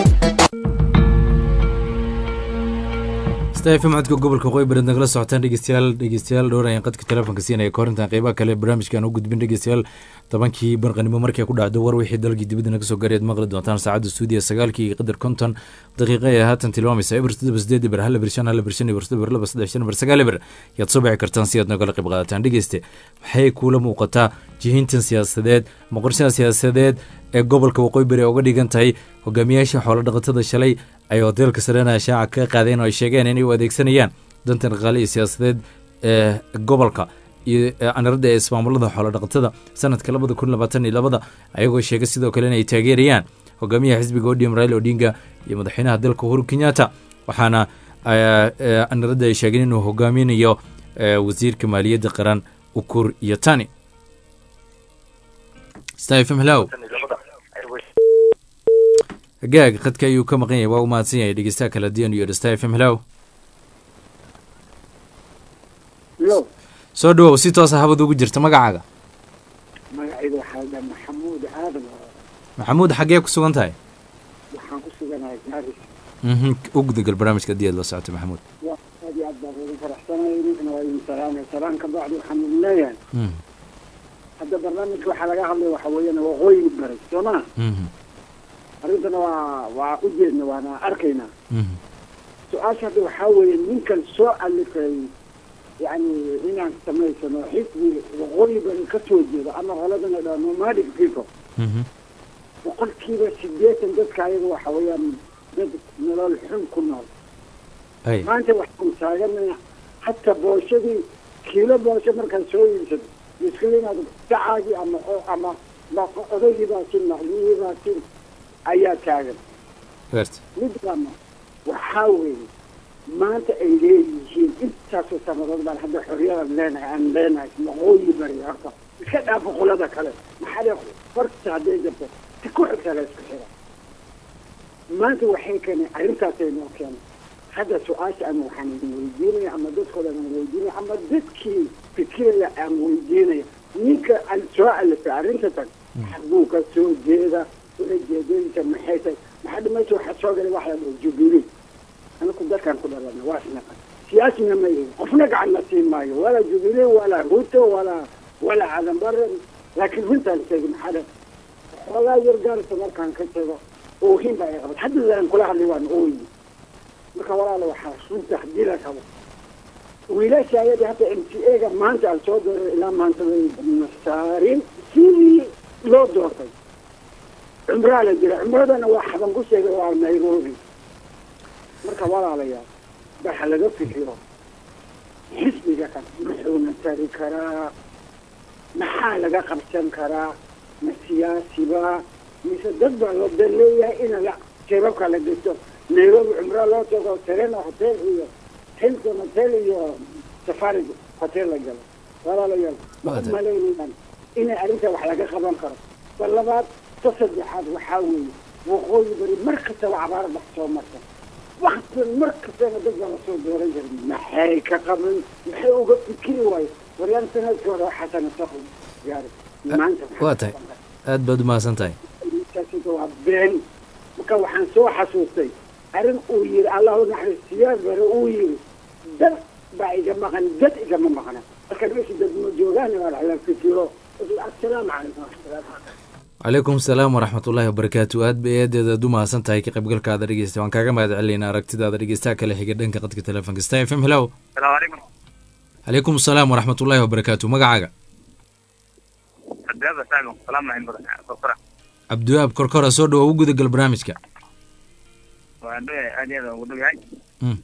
stafm codka gobolka waqooyi bari nagala socotaan dhegeystayaal dhegeystayaal dhowr ayaan qadka telefoonka siinaya ka horintaan qeybaha kale barnaamijkan u gudbin dhegeystayaal tobankii barqanimo markay ku dhacdo war wixii dalkii dibadda naga soo gaarayaad maqli doontaan saacadda stuudiya sagaalkii iyo qadar konton daqiiqa ee haatan tilmaamaysa eber toddoba sideed eber hal eber shan hal eber shan eber toddoba eber laba saddex shan eber sagaal eber yaad soo bixi kartaan si aad nogala qayb qaadataan dhegeyste maxay kuula muuqataa jihintan siyaasadeed ma qorshaha siyaasadeed ee gobolka waqooyi bari uga dhigan tahay hogaamiyaasha xoolo dhaqatada shalay ay hoteelka sarena shaaca ka qaadeen oo ay sheegeen inay u adeegsanayaan dantan dhaqaale iyo siyaasadeed ee gobolka iyo aniradda ee ismaamulada xoolo dhaqatada sanadka labada kun labaatan iyo labada ayagoo sheegay sidoo kale inay taageerayaan hogaamiyaha xisbiga odm rail odinga iyo madaxweynaha dalka uhuru kenyatta waxaana aniradda ay sheegeen inuu hogaaminayo wasiirka maaliyadda qaran ukur iyo tani stafm hellow gaag khadka ayuu ka maqan yahay waa u mahadsan yahay dhegeystaha kala diyan iyo stafm hellow soo dhawow si toosa habad ugu jirta magacaaga magacayda waxaa la maxamuud aadan maxamuud xaggee ku sugan tahay waxaan ku suganahay gaaris u gudagal barnaamijka haddii aad la socotay maxamuud aad iyo aad baan ugu faraxsanay ninkana waa idin salaamay salaan ka bacdi waxaan idin leeyahay hadda barnaamijka waxaa laga hadlaya waxa weeyaan waqooyi baray soo ma arrintana waa waa u jeedna waana arkaynaa su-aasha hadda waxaa weeye ninkan soo alifay yani inaan samaysano xisbi waqooyi bari ka soo jeedo ama qoladana dhaa nomadic people boqolkiiba sideetan dadka ayaga waxa weeyaan dad nolol xun ku nool maanta waxaan taaganaya hataa booshadii kiilo boosho markaan soo iibsado miskila inaad dacaagii ama ama odaygii baa sin maclihii baa sin ayaa taagan midlama waxaa weeye maanta ay leeyihiin intaasoo sanadood baan hadda xorriyadan leenahay aan leenahay waqooyi bari horta iska dhaaf boqolada kale maxaa le farta hadday jirto si ku xigta la isku xira maanta waxay keeneen arrintaasay noo keenay hadda su-aasha ama waxaan idin weydiinaya ama dadkooda aan weydiinaya ama dadkii fikiraya aan weydiinaya ninka aan soo alifay arrinta tan xagguu ka soo jeeda ulajeedooyinka maxay tahay maxaa dhimaysa waxaa soo galay waxa la dhaho jubilee anaku dadkaan ku dhalana waa isnaqa siyaasina ma yihin qofna gacan na siin maayo walaa jubilee walaa ruto walaa walaa cadan bare laakiin runtaan sheegi maxaa dhe xoolaa yar gaarisa markaan ka tago oohin baa ay qabad hadda aan kula hadlay waan ooyi marka walaala waxaa runta haddii la rabo wiilasha ayadii hadda m t a ga maanta aan soo dooray ilaa maanta way nasaarin sidii loo doortay cumraa la jira cumradana waa xaban ku sheegay waa nairobi marka walaalayaal waxa laga fikiro xisbiga kan muxuuna tari karaa maxaa laga qabsan karaa ma siyaasiba mise dad baa loo dan leeyahay in la jeebabka la gesto nairobi cumraa loo tago serena hotel iyo hilton hotel iyo safari hotel la galo walaalayaal ma u malaynayaan inay arrinta wax laga qaban karo bal labaad ta saddexaad waxaa weeye waqooyi bari mar kastaba cabaar bax soo marta waktan mar kastaba dad baa lasoo dooran jiray maxay ka qaban maxay uga fikiri waayo waryaan sanadkii hore xasana saqo gaari maanta waa tahay aad baad umahadsan tahay taasita waa been marka waxaan soo xasuustay arrin uu yiri allahu naxariis siyaad bare uu yiri dad baa iga maqan dad igama maqna marka meesha dad ma joogaan waa la fikiro assalaamu calaykum waraxmatullahi calaykum salaam waraxmatullaahi wabarakaatu aad bay eedeed aad u mahadsan tahay ka qaybgalkaada dhegeysta waan kaaga mahad celinaynaa aragtidaada dhegeystaha kale xiga dhanka qadka telefonka star f m hello salaamu calaykum calaykum salaam waraxmatullaahi wabarakaatu magacaaga cabdiwaab saalim salaam lahayn korkora cabdiwaab korkora soo dhawo u gudagal barnaamijka waan dhowahay aad iyo aad ugu dhow yahay Mm.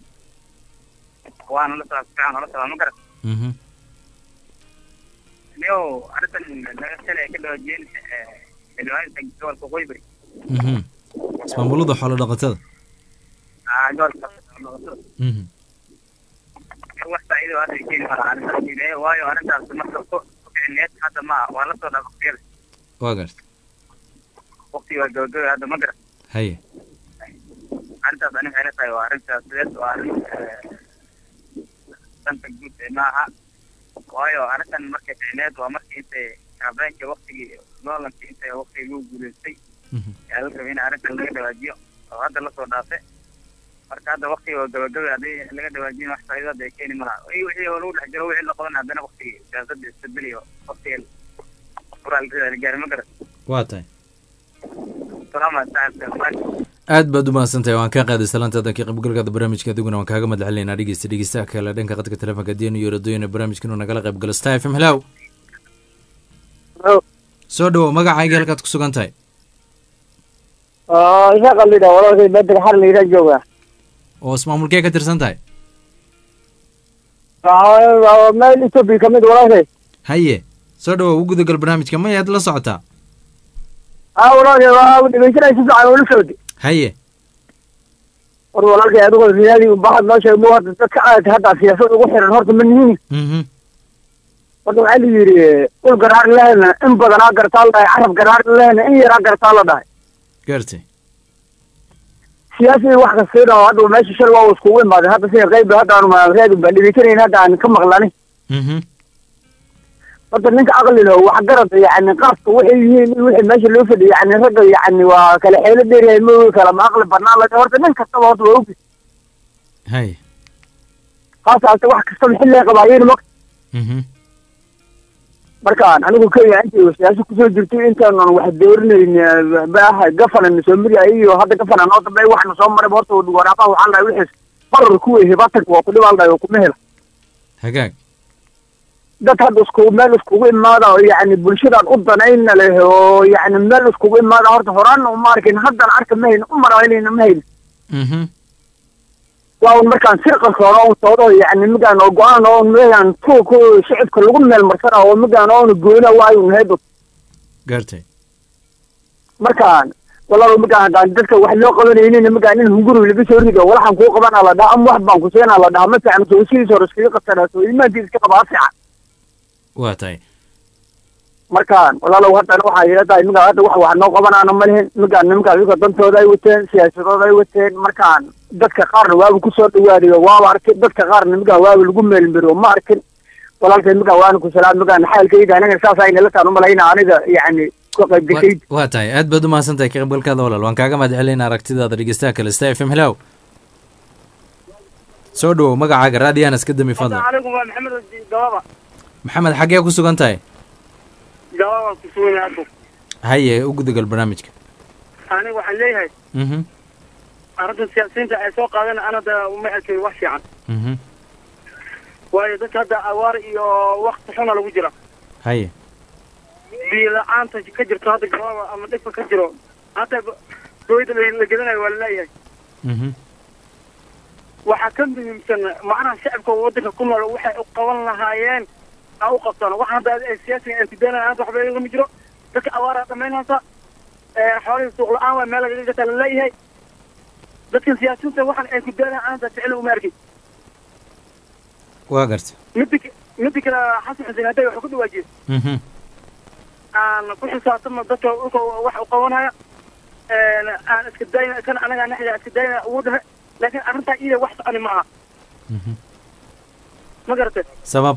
waana la socdaa si fiican oola socdaa ma garat Mhm. niyow arrintan laga shalay ka dhawaajiyeen xildhibaanka gobolka waqooyi bari Mhm. ismaamulada xoolo dhaqatada ah gobolka noqotada Mhm. wax faa'iido hadda ay keeni karaa arrintaas ilaahay waayo arrintaas marka ku ficineed hadda ma waa la soo dhaaf waqtiyada waa garta waqtiga waa gabagabay hadda ma garat haye arrintaas ani waxay la tahay waa arrintaas sideed waa arrin eh, danta guud ee maaha waayo arrintan markay ficneed waa markii intay habeenkii waqtigii noolankii intay waqtigii lagu guuleystay yaa la rabay in arrintan laga dhawaajiyo oo hadda lasoo dhaafay marka hadda waqtiga waa gabagabay haddii laga dhawaajin wax faa'iido hadda ay keeni malaha i wixii oo lagu dhex jiro wixii la qaban haddana waqtigii siyaasadda isbedeliyo waqtiga furaalrida la gaari ma garan waa tahay salaama saaxibka aad baad u mahadsan tahay waan kaa qaaday salaantaada ka qaybgalkaada barnaamijka adiguna waan kaaga mahad celinaynaa dhegeysta dhegeystaha kale dhanka qadka telefonka diyan iyo radoyina barnaamijka inuu nagala qayb galo star f m hello soo dhawo magacaaga halkaad ku sugan tahay isaaq alidha walaalkay bedel xar layidhaa jooga oo ismaamulkee ka tirsan tahay meel ethoopia kamid walaalkay haye soo dhawo u gudagal barnaamijka mayaad la socotaa a walaalkay waa dhegeysanay si fiican ula socdi haye war walaalkay adigoo riyaadii bahad noo sheeg mu horta dadka aad hadda siyaasad ugu xiran horta ma nihin Mhm. horta waxaa la yidhi ul garaar lehna in badanaa gartaa la dhahay carab garaar lehna in yaraa gartaa la dhahay gartay siyaasi wax kastayna hadda meesha shal waa iskugu imaaday hadda sida qayb hadda aanu reedin baan dhegeysanayna hadda aan ka maqlani Mhm. horta ninka aqli leh wax garad yani qaabka waxay yihiin iyo wixii meesha loo fadhiyo yani ragga yani waa kala xeelo dheeryahay ma kala ma aqli badnaan la horta nin kastaba horta waa ogi haye haasaase wax kastaba xilli qabaayeen ma Mhm. markaan anigu kenya intii siyaasa kusoo jirtay intaanan wax doorinayn baaha gafanan soo mari iyo hadda gafanan noo dambeey waxna soo maray horta waraaqaha waxaa la dhahay wixiis barar kuwey hibatanka waa ku dhibaan dhahay oo kuma hela hagaag dad hadda isku meel iskugu imaada oo yani bulshadan u danayna leh oo yani meel iskugu imaada horta horaan uma arkin haddana arka ma hayno u maraynayna ma hayno Mhm. waa un markaan sirqalkooda un soodo yani migaan oo go-aan oo migaan tuuka shicibka lagu meel marsana oo migaan oona goyna waayo un heedo gartay markaan walaalo migaan haddaan dadka wax loo qabanaynin migaan in hunguri laga soo rido walaxan kuu qabana la dhaha ama wax baan ku siinaa la dhaha ma fiican soo sidiis hore iskaga qabsanaa soo iimaankiisa iska qabaa fiican waa tahay markaan walaalow haddana waxaa ila tahay iminka hadda wax wax noo qabanaana ma lihin iminkaan nimankaan iminka dantooda ay wateen siyaasadooda ay wateen markaan dadka qaarna waaba kusoo dhawaadayo waaba arkin dadka qaarna nimankaan waaba lagu meelmiro ma arkin walaalka iminkaan waana ku salaam iminkaan xaalkayga anaga saas ayna la taan umalayna aniga yacni ka qayb gashay waa tahay aad baad umahadsan tahay ka qaybgalkaada walaal waan kaaga mahad celinaa aragtidaada dhegeystaha kale sta f m hellow soo dhawow magacaaga raadiyahan iska dami fadlan calaykum waa maxamed gababa maxamed xaggee ku sugan tahay gababa ku sugan yahay hadda haye u gudagal barnaamijka aniga waxaan leeyahay mhm arrintan siyaasiyiinta ay soo qaadeen anada uma arkay wax fiican mhm waayo dadka hadda awaar iyo wakti xuna lagu jira haye biyo la-aanta ka jirto hadda gababa ama dhibka ka jiro hata dowladda la la gedanayo waa laleeyahay mhm waxaa ka muhiimsan macnaha shacabka waddanka ku nool waxay u qaban lahaayeen ha u qabtaan wax hadda ay siyaasiga aan kudaynaya hadda waxba igama jiro dadka awaaraa dhamaynaysa xoolihii suuq la-aan waa meel lagaga gataa laleeyahay dadkan siyaasiyiinta waxan ay kudaynaya aanta ficil uma arkin waa garta midda k- midda kale xasan xuseen hadday wax ku dhawaajiyey mhm aan ku xisaabtama dadka dhulka wax u qabanaya aan iska dayna kan anagaa naxda iska dayna ugu dhahe laakiin arrintaa iyada wax soconi ma aha mhm ma garatay sabab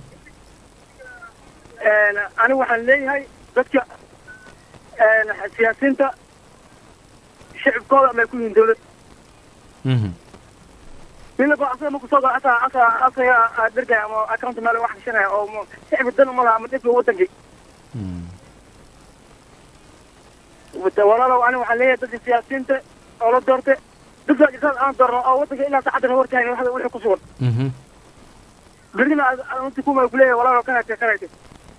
anigu waxaan leeyahay dadka siyaasiyiinta shicibkooda amay ku yihiin dawlad mhm midnaba asaga marku soo galo asaa asaa asaga dhergaya ama account meel wax gashanaya oo ma- shicibka dan uma laha ama dhibka wadankii Wata- walaalow aniga waxaan leeyahay dadka siyaasiyiinta oo la doortay dadka jirtaad aan doorno oo wadanka ilaa saacaddan hortahay wax wixii ku sugan mhm berrina inti kuma kuleeyahay walaalow kanayte kanayte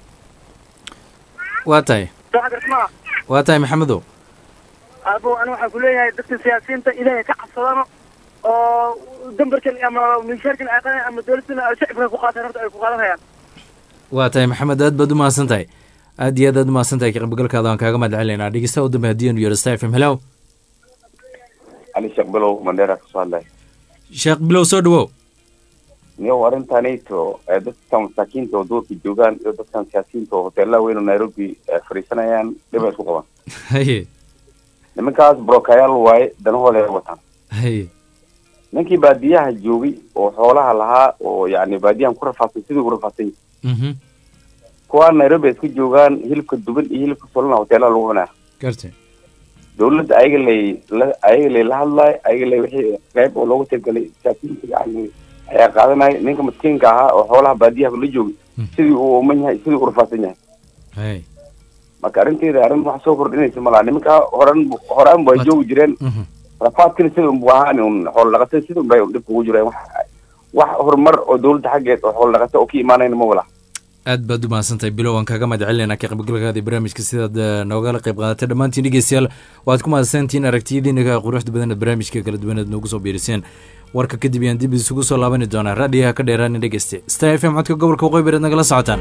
waa tahay soo xagarta maaha waa tahay maxamedow abo aniga waxaan kuleeyahay dadka siyaasiyiinta ilaahay ka cabsadano oo dambarkan ama miishaarkan ay qadan ama dowladdan ay shacibka ku qaataan horta ay ku qaadanayaan waa tahay maxamed aad baad umahadsan tahay aad iyo aad aad umahadsan tahay ka qaybgalkaada waan kaaga mahad celinaa dhegeystaha u dambe haddii aanu yeero sta f m hellow ali sheekh bilow mandheera kasoo hadlay sheekh bilow soo dhawow niyow arrintanayto ee dadka masaakiinta oo duurka joogaan iyo dadkan siyaasiyiinta oo hoteelaha weyn oo nairobi eh, fadhiisanayaan dhibay isku qabaan haye nimankaas brokayaal waaye danahooda ay wataan haye ninkii baadiyaha joogay oo xoolaha lahaa oo yacni baadiyahan ku rafaadsan sidii ku rafaadsan yahay mhm kuwaa nairobi ay iska joogaan hilibka duban iyo hilibka solana hoteelaha lagu cunaa gartay dawladda ayaga lay la ayaga lay la hadlaay ayaga lay wixii qayb oo loogu talagalay siyaasiyiinta yacni ayaa qaadanaya ninka maskiinka ahaa oo xoolaha baadiyaha la joogay sidii uu uman yahay sidii u rafaadsan yahay haye marka arrinteeda arrin wax soo kordhinaysa malaha nimanka horan horaan waa joogi jireen rafaadkina sida unbu ahaan un xoolo dhaqatada sida unbay dhibka ugu jireen wax wax horumar oo dawladda xaggeed oo xoolo dhaqata oo ka imaanayna ma wala aad baad u mahadsan tahay bilow waan kaaga mahad celinaa ka qaybgalkaada barnaamijka sidaad eh, noogala qayb qaadatay dhammaantiin dhegeystayaal waad ku mahadsantihiin aragtiyadiina quruxda badan aad barnaamijka kala duwan aad noogu soo biiriseen warka kadib ayaan dib isugu soo laabani doonaa raadiyaha ka dheeraanin dhegeyste star f m codka gobolka waqooyi bareed nagala socotaan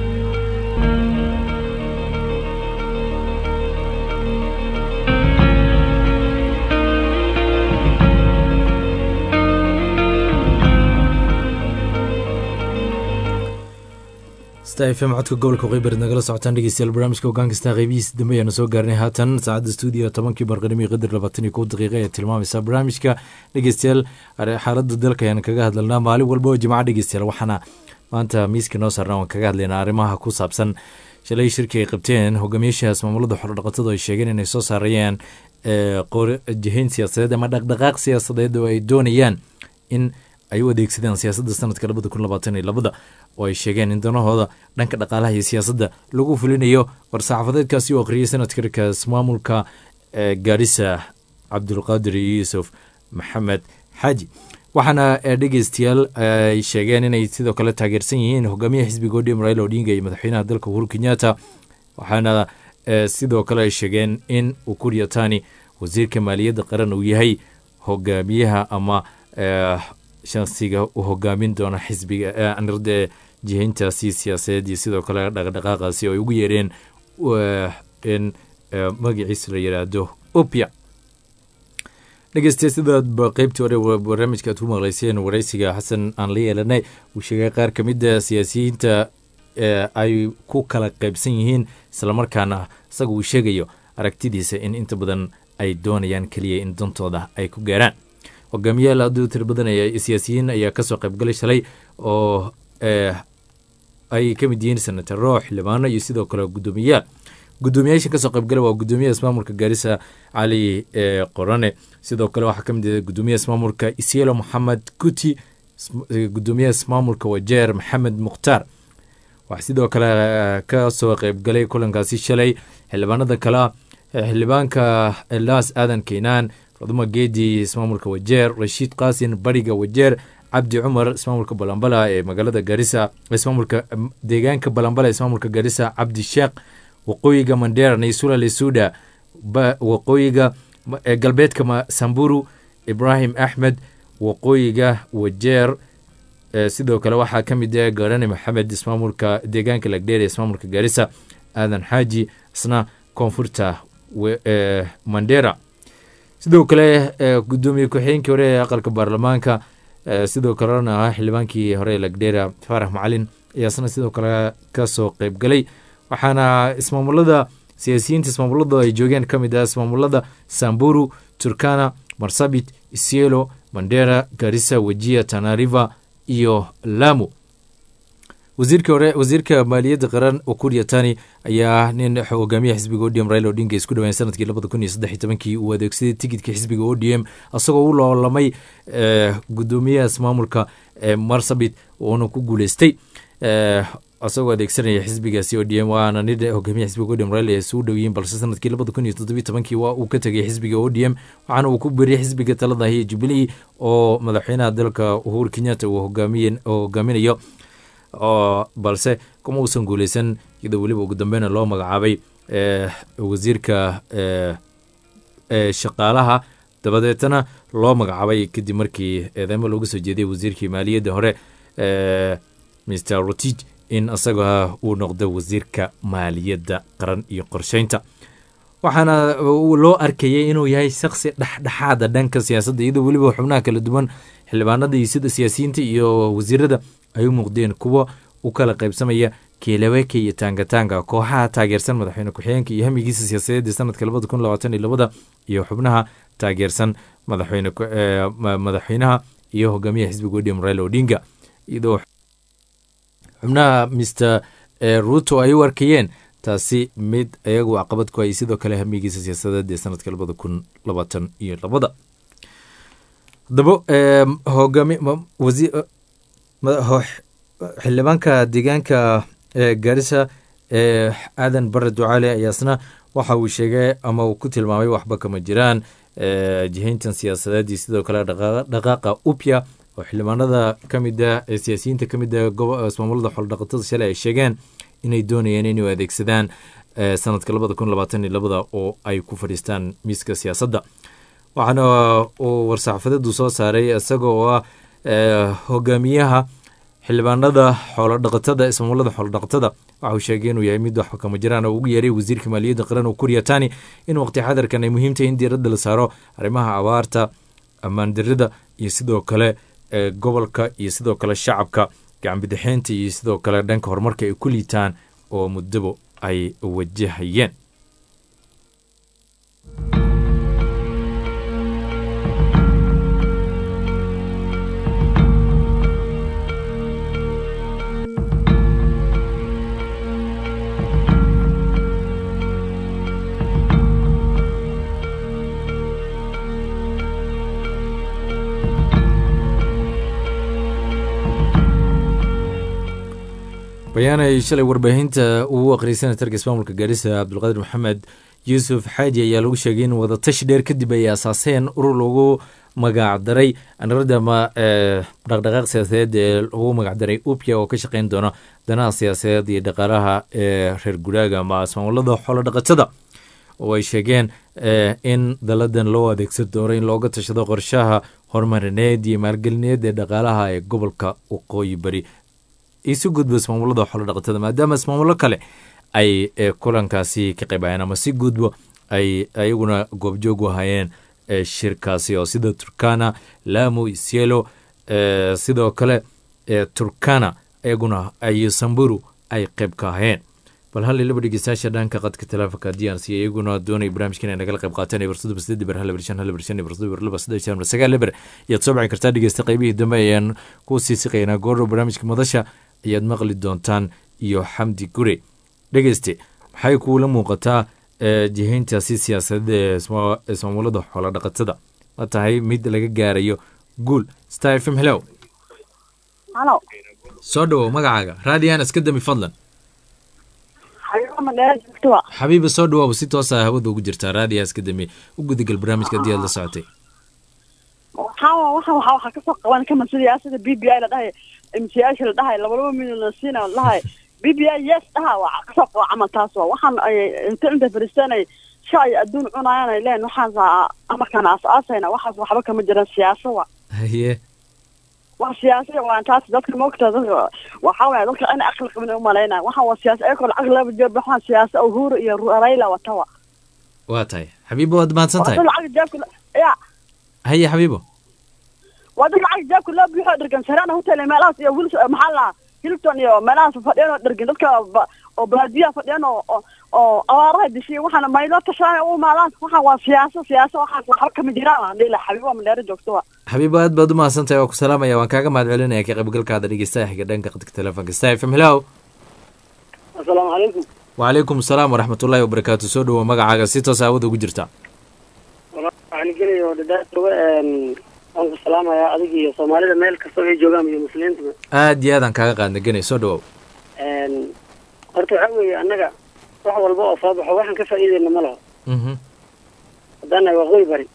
star f m codka gobolka waqooyi bareed nagala socotaan dhegeystayaal barnaamijka hogaankasta qeybihiisa dambe ayaanu soo gaarnay haatan saacadda stuudiyo tobankii barqanimo iyo qadar labaatan iyo kow daqiiqa ee tilmaamaysa barnaamijka dhegeystayaal are- xaaladda dalka ayaan kaga hadlalnaa maalin walba oo jimco dhegeystayaal waxaana maanta miiska noo saarnaa waan kaga hadlaynaa arrimaha ku saabsan shalay shirki ay qabteen hogaamiyaashaas maamulada xorodhaqatadu ay sheegeen inay soo saarayaan ee, qor- jihayn siyaasadeed ama dhaqdhaqaaq siyaasadeed oo ay doonayaan in ay u adeegsadeen siyaasadda sanadka labada kun labaatan iyo labada oo ay sheegeen in danahooda dhanka dhaqaalaha iyo siyaasadda lagu fulinayo war-saxaafadeedkaasi oo akhriyay sanadkarkaas maamulka ee, gaarisa cabdulqaadir yuusuf maxamed xaaji waxaana eh, dhegeystayaal ay sheegeen inay sidoo kale taageersan yihiin hogaamiyaha xisbiga odm raila odinga iyo madaxweynaha dalka uhuru kenyatta waxaana eh, sidoo kale ay sheegeen in ukur yatani wasiirka maaliyadda qaran uu yahay hogaamiyaha ama eh, shansiga u hogaamin doona xisbiga eh, anirde jihayntaasi siyaasadeed iyo sidoo kale dhaqdhaqaaqaasi oo ay ugu yeereen eh, in eh, magaciisa la yidhaahdo opia dhegeystayaal sidaad ba qeybtii hore wa- barnaamijka aad ku maqlayseen waraysiga xasan aan la yeelanay uu sheegay qaar ka mid a siyaasiyiinta ay ku kala qaybsan yihiin islamarkaana isaga uu sheegayo aragtidiisa in inta badan ay doonayaan keliya in dantooda ay ku gaaraan hogaamiyaal aaduu tira badanaya siyaasiyiin ayaa kasoo qaybgalay shalay oo ay ka mid yihiin senataro xildhibaano iyo sidoo kale guddoomiyayaal guddoomiyaasha kasoo qaybgala waa guddoomiyaha ismaamulka gaarisa cali qorane sidoo kale waxaa ka mid ah guddoomiyaha ismaamulka isielo moxamed kuti guddoomiyaha ismaamulka wajeer maxamed mukhtaar waxaa sidoo kale kasoo qaybgalay kulankaasi shalay xildhibaanada kale xildhibaanka elaas aadan keenaan faduma geedi ismaamulka wajeer rashiid qaasin bariga wajeer cabdi cumar ismaamulka balambala ee magaalada garisa ismaamulka deegaanka balambala ismaamulka garisa cabdi sheekh waqooyiga mandera naysula lesuda waqooyiga galbeedka samburu ibrahim axmed waqooyiga wajeer sidoo kale waxaa ka mid ah garane maxamed ismaamulka deegaanka lagdheer ee ismaamulka garisa aadan xaaji isna koonfurta mandera sidoo kale gudoomiye ku-xigeenkii hore ee aqalka baarlamaanka sidoo kalena ah xildhibaankii hore ee lagdheera faarax macalin ayaa isna sidoo kale kasoo qeyb galay waxaana ismaamulada siyaasiyiinta ismaamulada ay joogeen ka mid ah ismaamulada samburu turkana marsabit isielo mandera garisa wejia tanariva iyo lamu wasiirka hore wasiirka maaliyadda qaran okuria tani ayaa nin hogaamiyaha xisbiga odm raila odinga isku dhaweyn sanadkii labada kun iyo saddex iyo tobankii uu adeegsaday tigidka xisbiga odm isagoo u loolamay gudoomiyaha ismaamulka marsabit uuna ku guuleystay isagoo adeegsanaya xisbigaasi odm waana nin hogaamiyaha xisbiga odm raila ay isugu dhow yihiin balse sanadkii labada kun iyo toddobiyo tobankii waa uu ka tegay xisbiga odm waxaana uu ku beriyay xisbiga talada hiyo jubilee oo madaxweynaha dalka uhuru kenyatta uu hogaaminayo balse kuma uusan guuleysan iyadoo weliba ugu dambeyna loo magacaabay wasiirka shaqaalaha dabadeetana loo magacaabay kadib markii eedeymo looga soo jeediyay wasiirkii maaliyadda hore mr rotij in isaga uu noqdo wasiirka maaliyadda qaran iyo qorsheynta waxaana loo arkayay inuu yahay shaksi dhexdhexaada dhanka siyaasadda iyadoo weliba xubnaha kala duwan xildhibaanada iyo sida siyaasiyiinta iyo wasiirada ay u muuqdeen kuwa u kala qaybsamaya keelaweke iyo taangataanga kooxaha taageersan madaxweyne ku-xigeenka iyo hamigiisa siyaasadeed ee sanadka labada kun labaatan iyo labada iyo xubnaha taageersan madaxweyne madaxweynaha iyo hogaamiyaha xisbiga odm raila odinga iyadoo xubnaha mr ruto ay u arkayeen taasi mid iyagu caqabad ku ay sidoo kale hamigiisa siyaasadeed ee sanadka labada kun labaatan iyo labada haddaba hogaami xildhibaanka deegaanka gaarisa ee aadan bare ducaale ayaasna waxa uu sheegay ama uu ku tilmaamay waxba kama jiraan jihayntan siyaasadeed iyo sidoo kale dhaqaaqa upya oo xildhibaanada kamida ee siyaasiyiinta kamida ismaamulada xoldhaqatada shalay ay sheegeen inay doonayeen inay adeegsadaan sanadka labada kun labaatan iyo labada oo ay ku fadhiistaan miiska siyaasadda waxaana uu war-saxafadeedu soo saaray isaga oo ah hogaamiyaha xildhibaanada xoolodhaqatada ismaamulada xoolodhaqatada waxa uu sheegay inuu yahay mid waxba kama jiraan oo ugu yeeray wasiirka maaliyadda qaran oo kuriya tani in waqti xadarkan ay muhiim tahay in diiradda la saaro arrimaha abaarta ammaandarida iyo sidoo kale gobolka iyo sidoo kale shacabka gacanbidixeynta iyo sidoo kale dhanka horumarka ay ku liitaan oo muddaba ay wajahayeen bayaan ay shalay warbaahinta uu aqriyay senatarka ismaamulka gaarisa cabdulqaadir maxamed yuusuf xaaji ayaa lagu sheegay in wadatashi dheer kadib ay asaaseen urur lagu magacdaray anarada ma dhaqdhaqaaq siyaasadeed ee lagu magacdaray upya oo ka shaqeyn doona danaha siyaasadeed iyo dhaqaalaha ee reer guraaga ama ismaamulada xoolo dhaqatada oo ay sheegeen in daladan loo adeegsan doono in looga tashado qorshaha horumarineed iyo maalgelineed ee dhaqaalaha ee gobolka waqooyi bari isu gudbo ismaamulada xoolo dhaqatada maadaama ismaamulo kale ay kulankaasi ka qaybayeen ama si gudbo ay ayaguna goobjoog u ahaayeen shirkaasi oo sida turkana lamu isielo sidoo kale turkana ayaguna iyo samburu ay qayb ka aheen bal hal iyo laba dhegeystayaasha dhanka qadka teleefonka haddii aan siiya iyaguna doonay barnaamijkan ay nagala qayb qaateen ee barsada basdeed ber hal ber shan hal ber shan barsada ber laba saddex shan sagaal leber ayaad soo bixin kartaa dhegeysta qaybihii dambe ayaan ku sii siqaynaa goordhow barnaamijka madasha ayaad maqli doontaan iyo xamdi gure dhegeyste maxay kuula muuqataa jihayntaasi siyaasadeed ee ismaamulada xoola dhaqatada ma tahay mid laga gaarayo guul star f m hello halo soo dhawow magacaaga raadiyan iska dami fadlan xabiibo madheera joogtoa xabiiba soo dhawow si toosa hawada ugu jirtaa raadiya iska dami u gudagal barnaamijka haddii aad la socotay waxaa waxa waxa waxa kasoo qaban kama siyaasada b b i la dhahay mcyaasha la dhahay laba laba milyan la siina la dhahay b b i yes dhaha waa kasoo qaba camal taas waa waxaan ay inta inta fariistaan ay shay adduun cunayaan ay leen waxaas amarkaan aas-aasayna waxaas waxba kama jiraan siyaasa wa haye wax siyaasa waa taas dadka maogta dadka waxaa waaya dadka in aqli qabin umalaynaya waxaan waa siyaasa ayakoo lacag laba jeer waxaan siyaasa uhuru iyo raila watawa waa tahay xabiibo waad mahadsan tahay dad lacag jeebka ya haye xabiibo waa dad lacag jeebka loo buuxo dhergan sarana hotel meelahaas iyo wils maxaa la hilibton iyo meelahaas fadhiyaan oo dhergan dadka oo baadiyaha fadhiyaan oo oo abaaraha dishiya waxaana maylo tashaan u maalaan waxaan waa siyaasa siyaasa waxaas waxba kama jiraan aan dhihi lahaa xabiibo madheero joogto wa xabiibo aad baad u mahadsan tahay waa ku salaamaya waan kaaga mahad celinaya ka qaybgalkaada dhegeystaha xiga dhanka qadka telefoonka star f m hello asalaamu calaykum wacalaykum asalaam waraxmatullaahi wabarakaatu soo dhawow magacaaga si toos aawada ugu jirta waxaan gelaya oo dhadhaatoga waan ku salaamayaa adig iyo soomaalida meel kastoo ay joogaan iyo muslimiinta aad iyo aadaan kaaga qaadna genay soo dhawow horta waxaa weeye annaga wax walba oo soo baxo waxaan ka faa'iideyna ma laho haddaan nahay waqooyi bari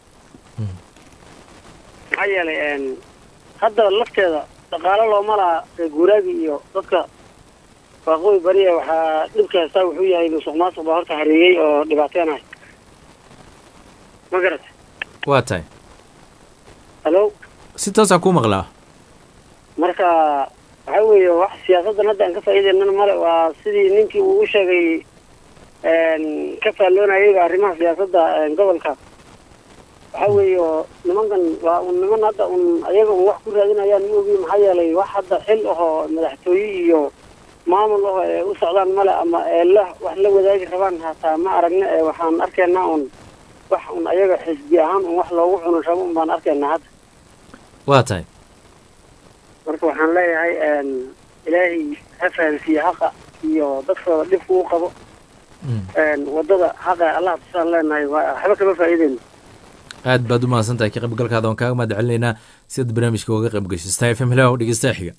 maxaa yeelay hadda lafteeda dhaqaalo looma laha reer guuraagi iyo dadka waqooyi bari ee waxaa dhibka haystaa wuxuu yahay musuq maasuq baa horta hareeyey oo dhibaateenahay ma garat waa tahay hallo si toosaan kuu maqlaa marka waxaa weeye wax siyaasaddan hadda aan ka faa'iideynana male waa sidii ninkii uu u sheegay ka faalloonayayba arrimaha siyaasadda gobolka waxaa weeye oo nimankan waa un niman hadda un ayaga un wax ku raadinayaan ma ogi maxaa yeelay wax hadda xil ahoo madaxtooye iyo maamul aho ee u socdaan male ama ee la wax la wadaagi rabaan hataa ma aragna ee waxaan arkaynaa un wax un ayaga xisbi ahaan un wax loogu cuno rabo un baan arkaynaa hadda waa tahay marka waxaan leeyahay ilaahay ha fahansiiye haqa iyo dadkooda dhibka u qabo wadada haqa allah tusaan leenahay waxba kama faa'iideyno aad baad u mahadsan tahay ka qaybgalkaada waan kaaga mahad celinaynaa sidaad barnaamijka uga qayb gashay star f m hello dhegeystaha xiga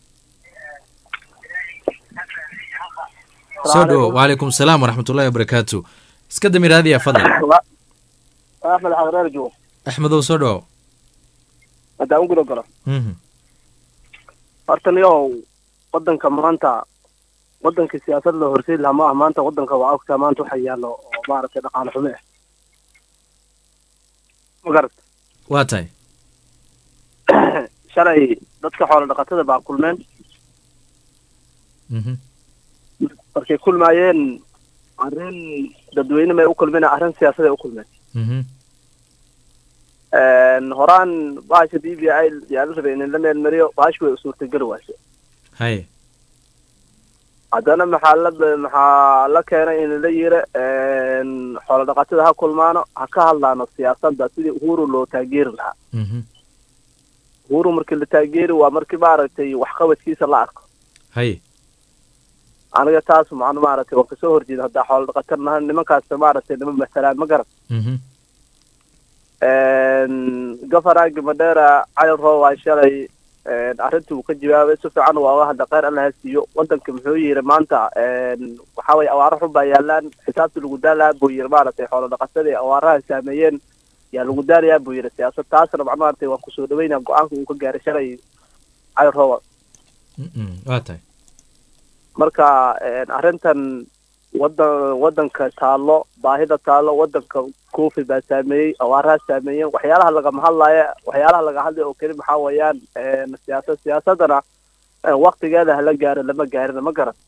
soo dhawo wacalaykum asalaam waraxmatullahi wabarakaatu iska dami raadiya fadlan axmed xaqreer joog axmedow soo dhawo haddaan guda galo horta niyow wadanka maanta wadankii siyaasad loo horseedi lahaa ma ah maanta wadanka waa ogtaa maanta waxa yaallo oo maaragtay dhaqaale xumo ah ma garat waa tahay shalay dadka xoolo dhaqatada baa kulmeen markay kulmaayeen arrin dadweyne may u kulmeen arrin siyaasaday u kulmeen horaan bahasha b b i yaa la rabay in la meelmariyo bahashi way suurtageli waase haye haddana maxaa la maxaa la keenay in la yiri xoolo dhaqatada ha kulmaano ha ka hadlaano siyaasadda sidii uhuru loo taageeri lahaa uhuru markii la taageeri waa markii maaragtay waxqabadkiisa la arko haye aniga taas macno maaragtay waan kasoo horjeeda haddaa xoolo dhaqatar nahan nimankaas maaragtay nima masalaan ma garan gafaraagi madheera cali roob waa shalay arrintii uu ka jawaabay si fiican waa uga hadla kheyr alla ha siiyo wadanka muxuu yiri maanta waxa weye awaaro xun baa yaalaan xisaabta lagu daalayaa buu yiri maaragtay xoolo dhaqatadii awaaraha saameeyeen yaa lagu daalayaa buu yiri siyaasad taasna macno maaragtay waan kusoo dhaweynaa go-aanka uu ka gaaray shalay cali rooba waa tahay marka arrintan wadan wadanka taallo baahida taallo wadanka kofi baa saameeyey awaaraha saameeyeen waxyaalaha lagama hadlaya waxyaalaha laga hadlaya oo keli maxaa weeyaan siyaasad siyaasadana waktigeeda hala gaaro lama gaarina ma garan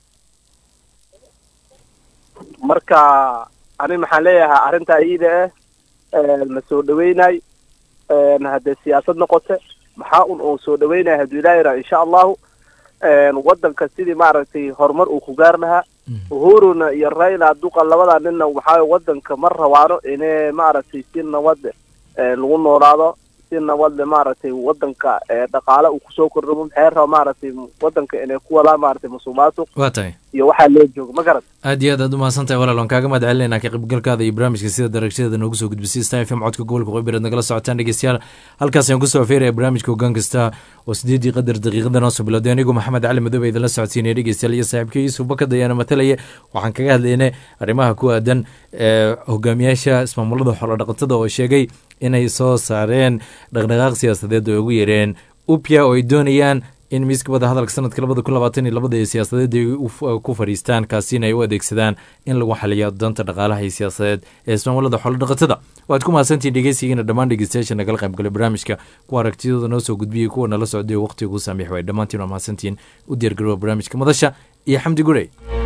marka ani maxaan leeyahay arrintaa iyada ah la soo dhaweynay haddee siyaasad noqote maxaa un oo soo dhaweynaya hadduu ilaahira insha allahu wadanka sidii maaragtay horumar uu ku gaar lahaa uhuruna iyo raila duqa labada ninna waxaa wadanka ma rabaano inay maaragtay si nabad lagu noolaado si nabadle maaragtay wadanka dhaqaale uu kusoo kordhamo maxay raba maaragtay wadanka inay ku wadaan maaragtay musuqmaasuq waa tahay iyo waxaa loo jooga ma garat aad iyo aad aad umahadsan tahay walaal waan kaaga mahad celinayna ka qaybgalkaada iyo barnaamijka sida daragshadada noogu soo gudbisay star f m codka gobolka qoybereed nagala socotaan dhegeystayaal halkaas ayaan kusoo afeeraya barnaamijka hoggaan kasta oo sideedii qadar daqiiqada noo soo bilowday anigu maxamed cali madoobe idinla socodsiinaya dhegeystayaal iyo saaxiibka yuusuf bakad ayaana matalaya waxaan kaga hadlaynay arrimaha ku aadan hogaamiyaasha ismaamulada xoolodhaqatada oo sheegay inay soo saareen dhaqdhaqaaq siyaasadeed oo ugu yareen upya oo ay doonayaan in miiska wada hadalka sanadka labada kun labaatan iyo labada ee siyaasadeed ay ku fadhiistaan kaasina ay u adeegsadaan in lagu xaliyo doonta dhaqaalaha iyo siyaasadeed ee ismaamulada xoolodhaqatada waad ku mahadsantihin dhegeysigiina dhammaan dhegeystayaasha nagala qaybgalay barnaamijka kuwa aragtidooda noo soo gudbiyey kuwa nala socday oo waqtiga ugu saamiix waay dhammaantiin waa mahadsantihin u diyaargarowa barnaamijka madasha iyo xamdi gurey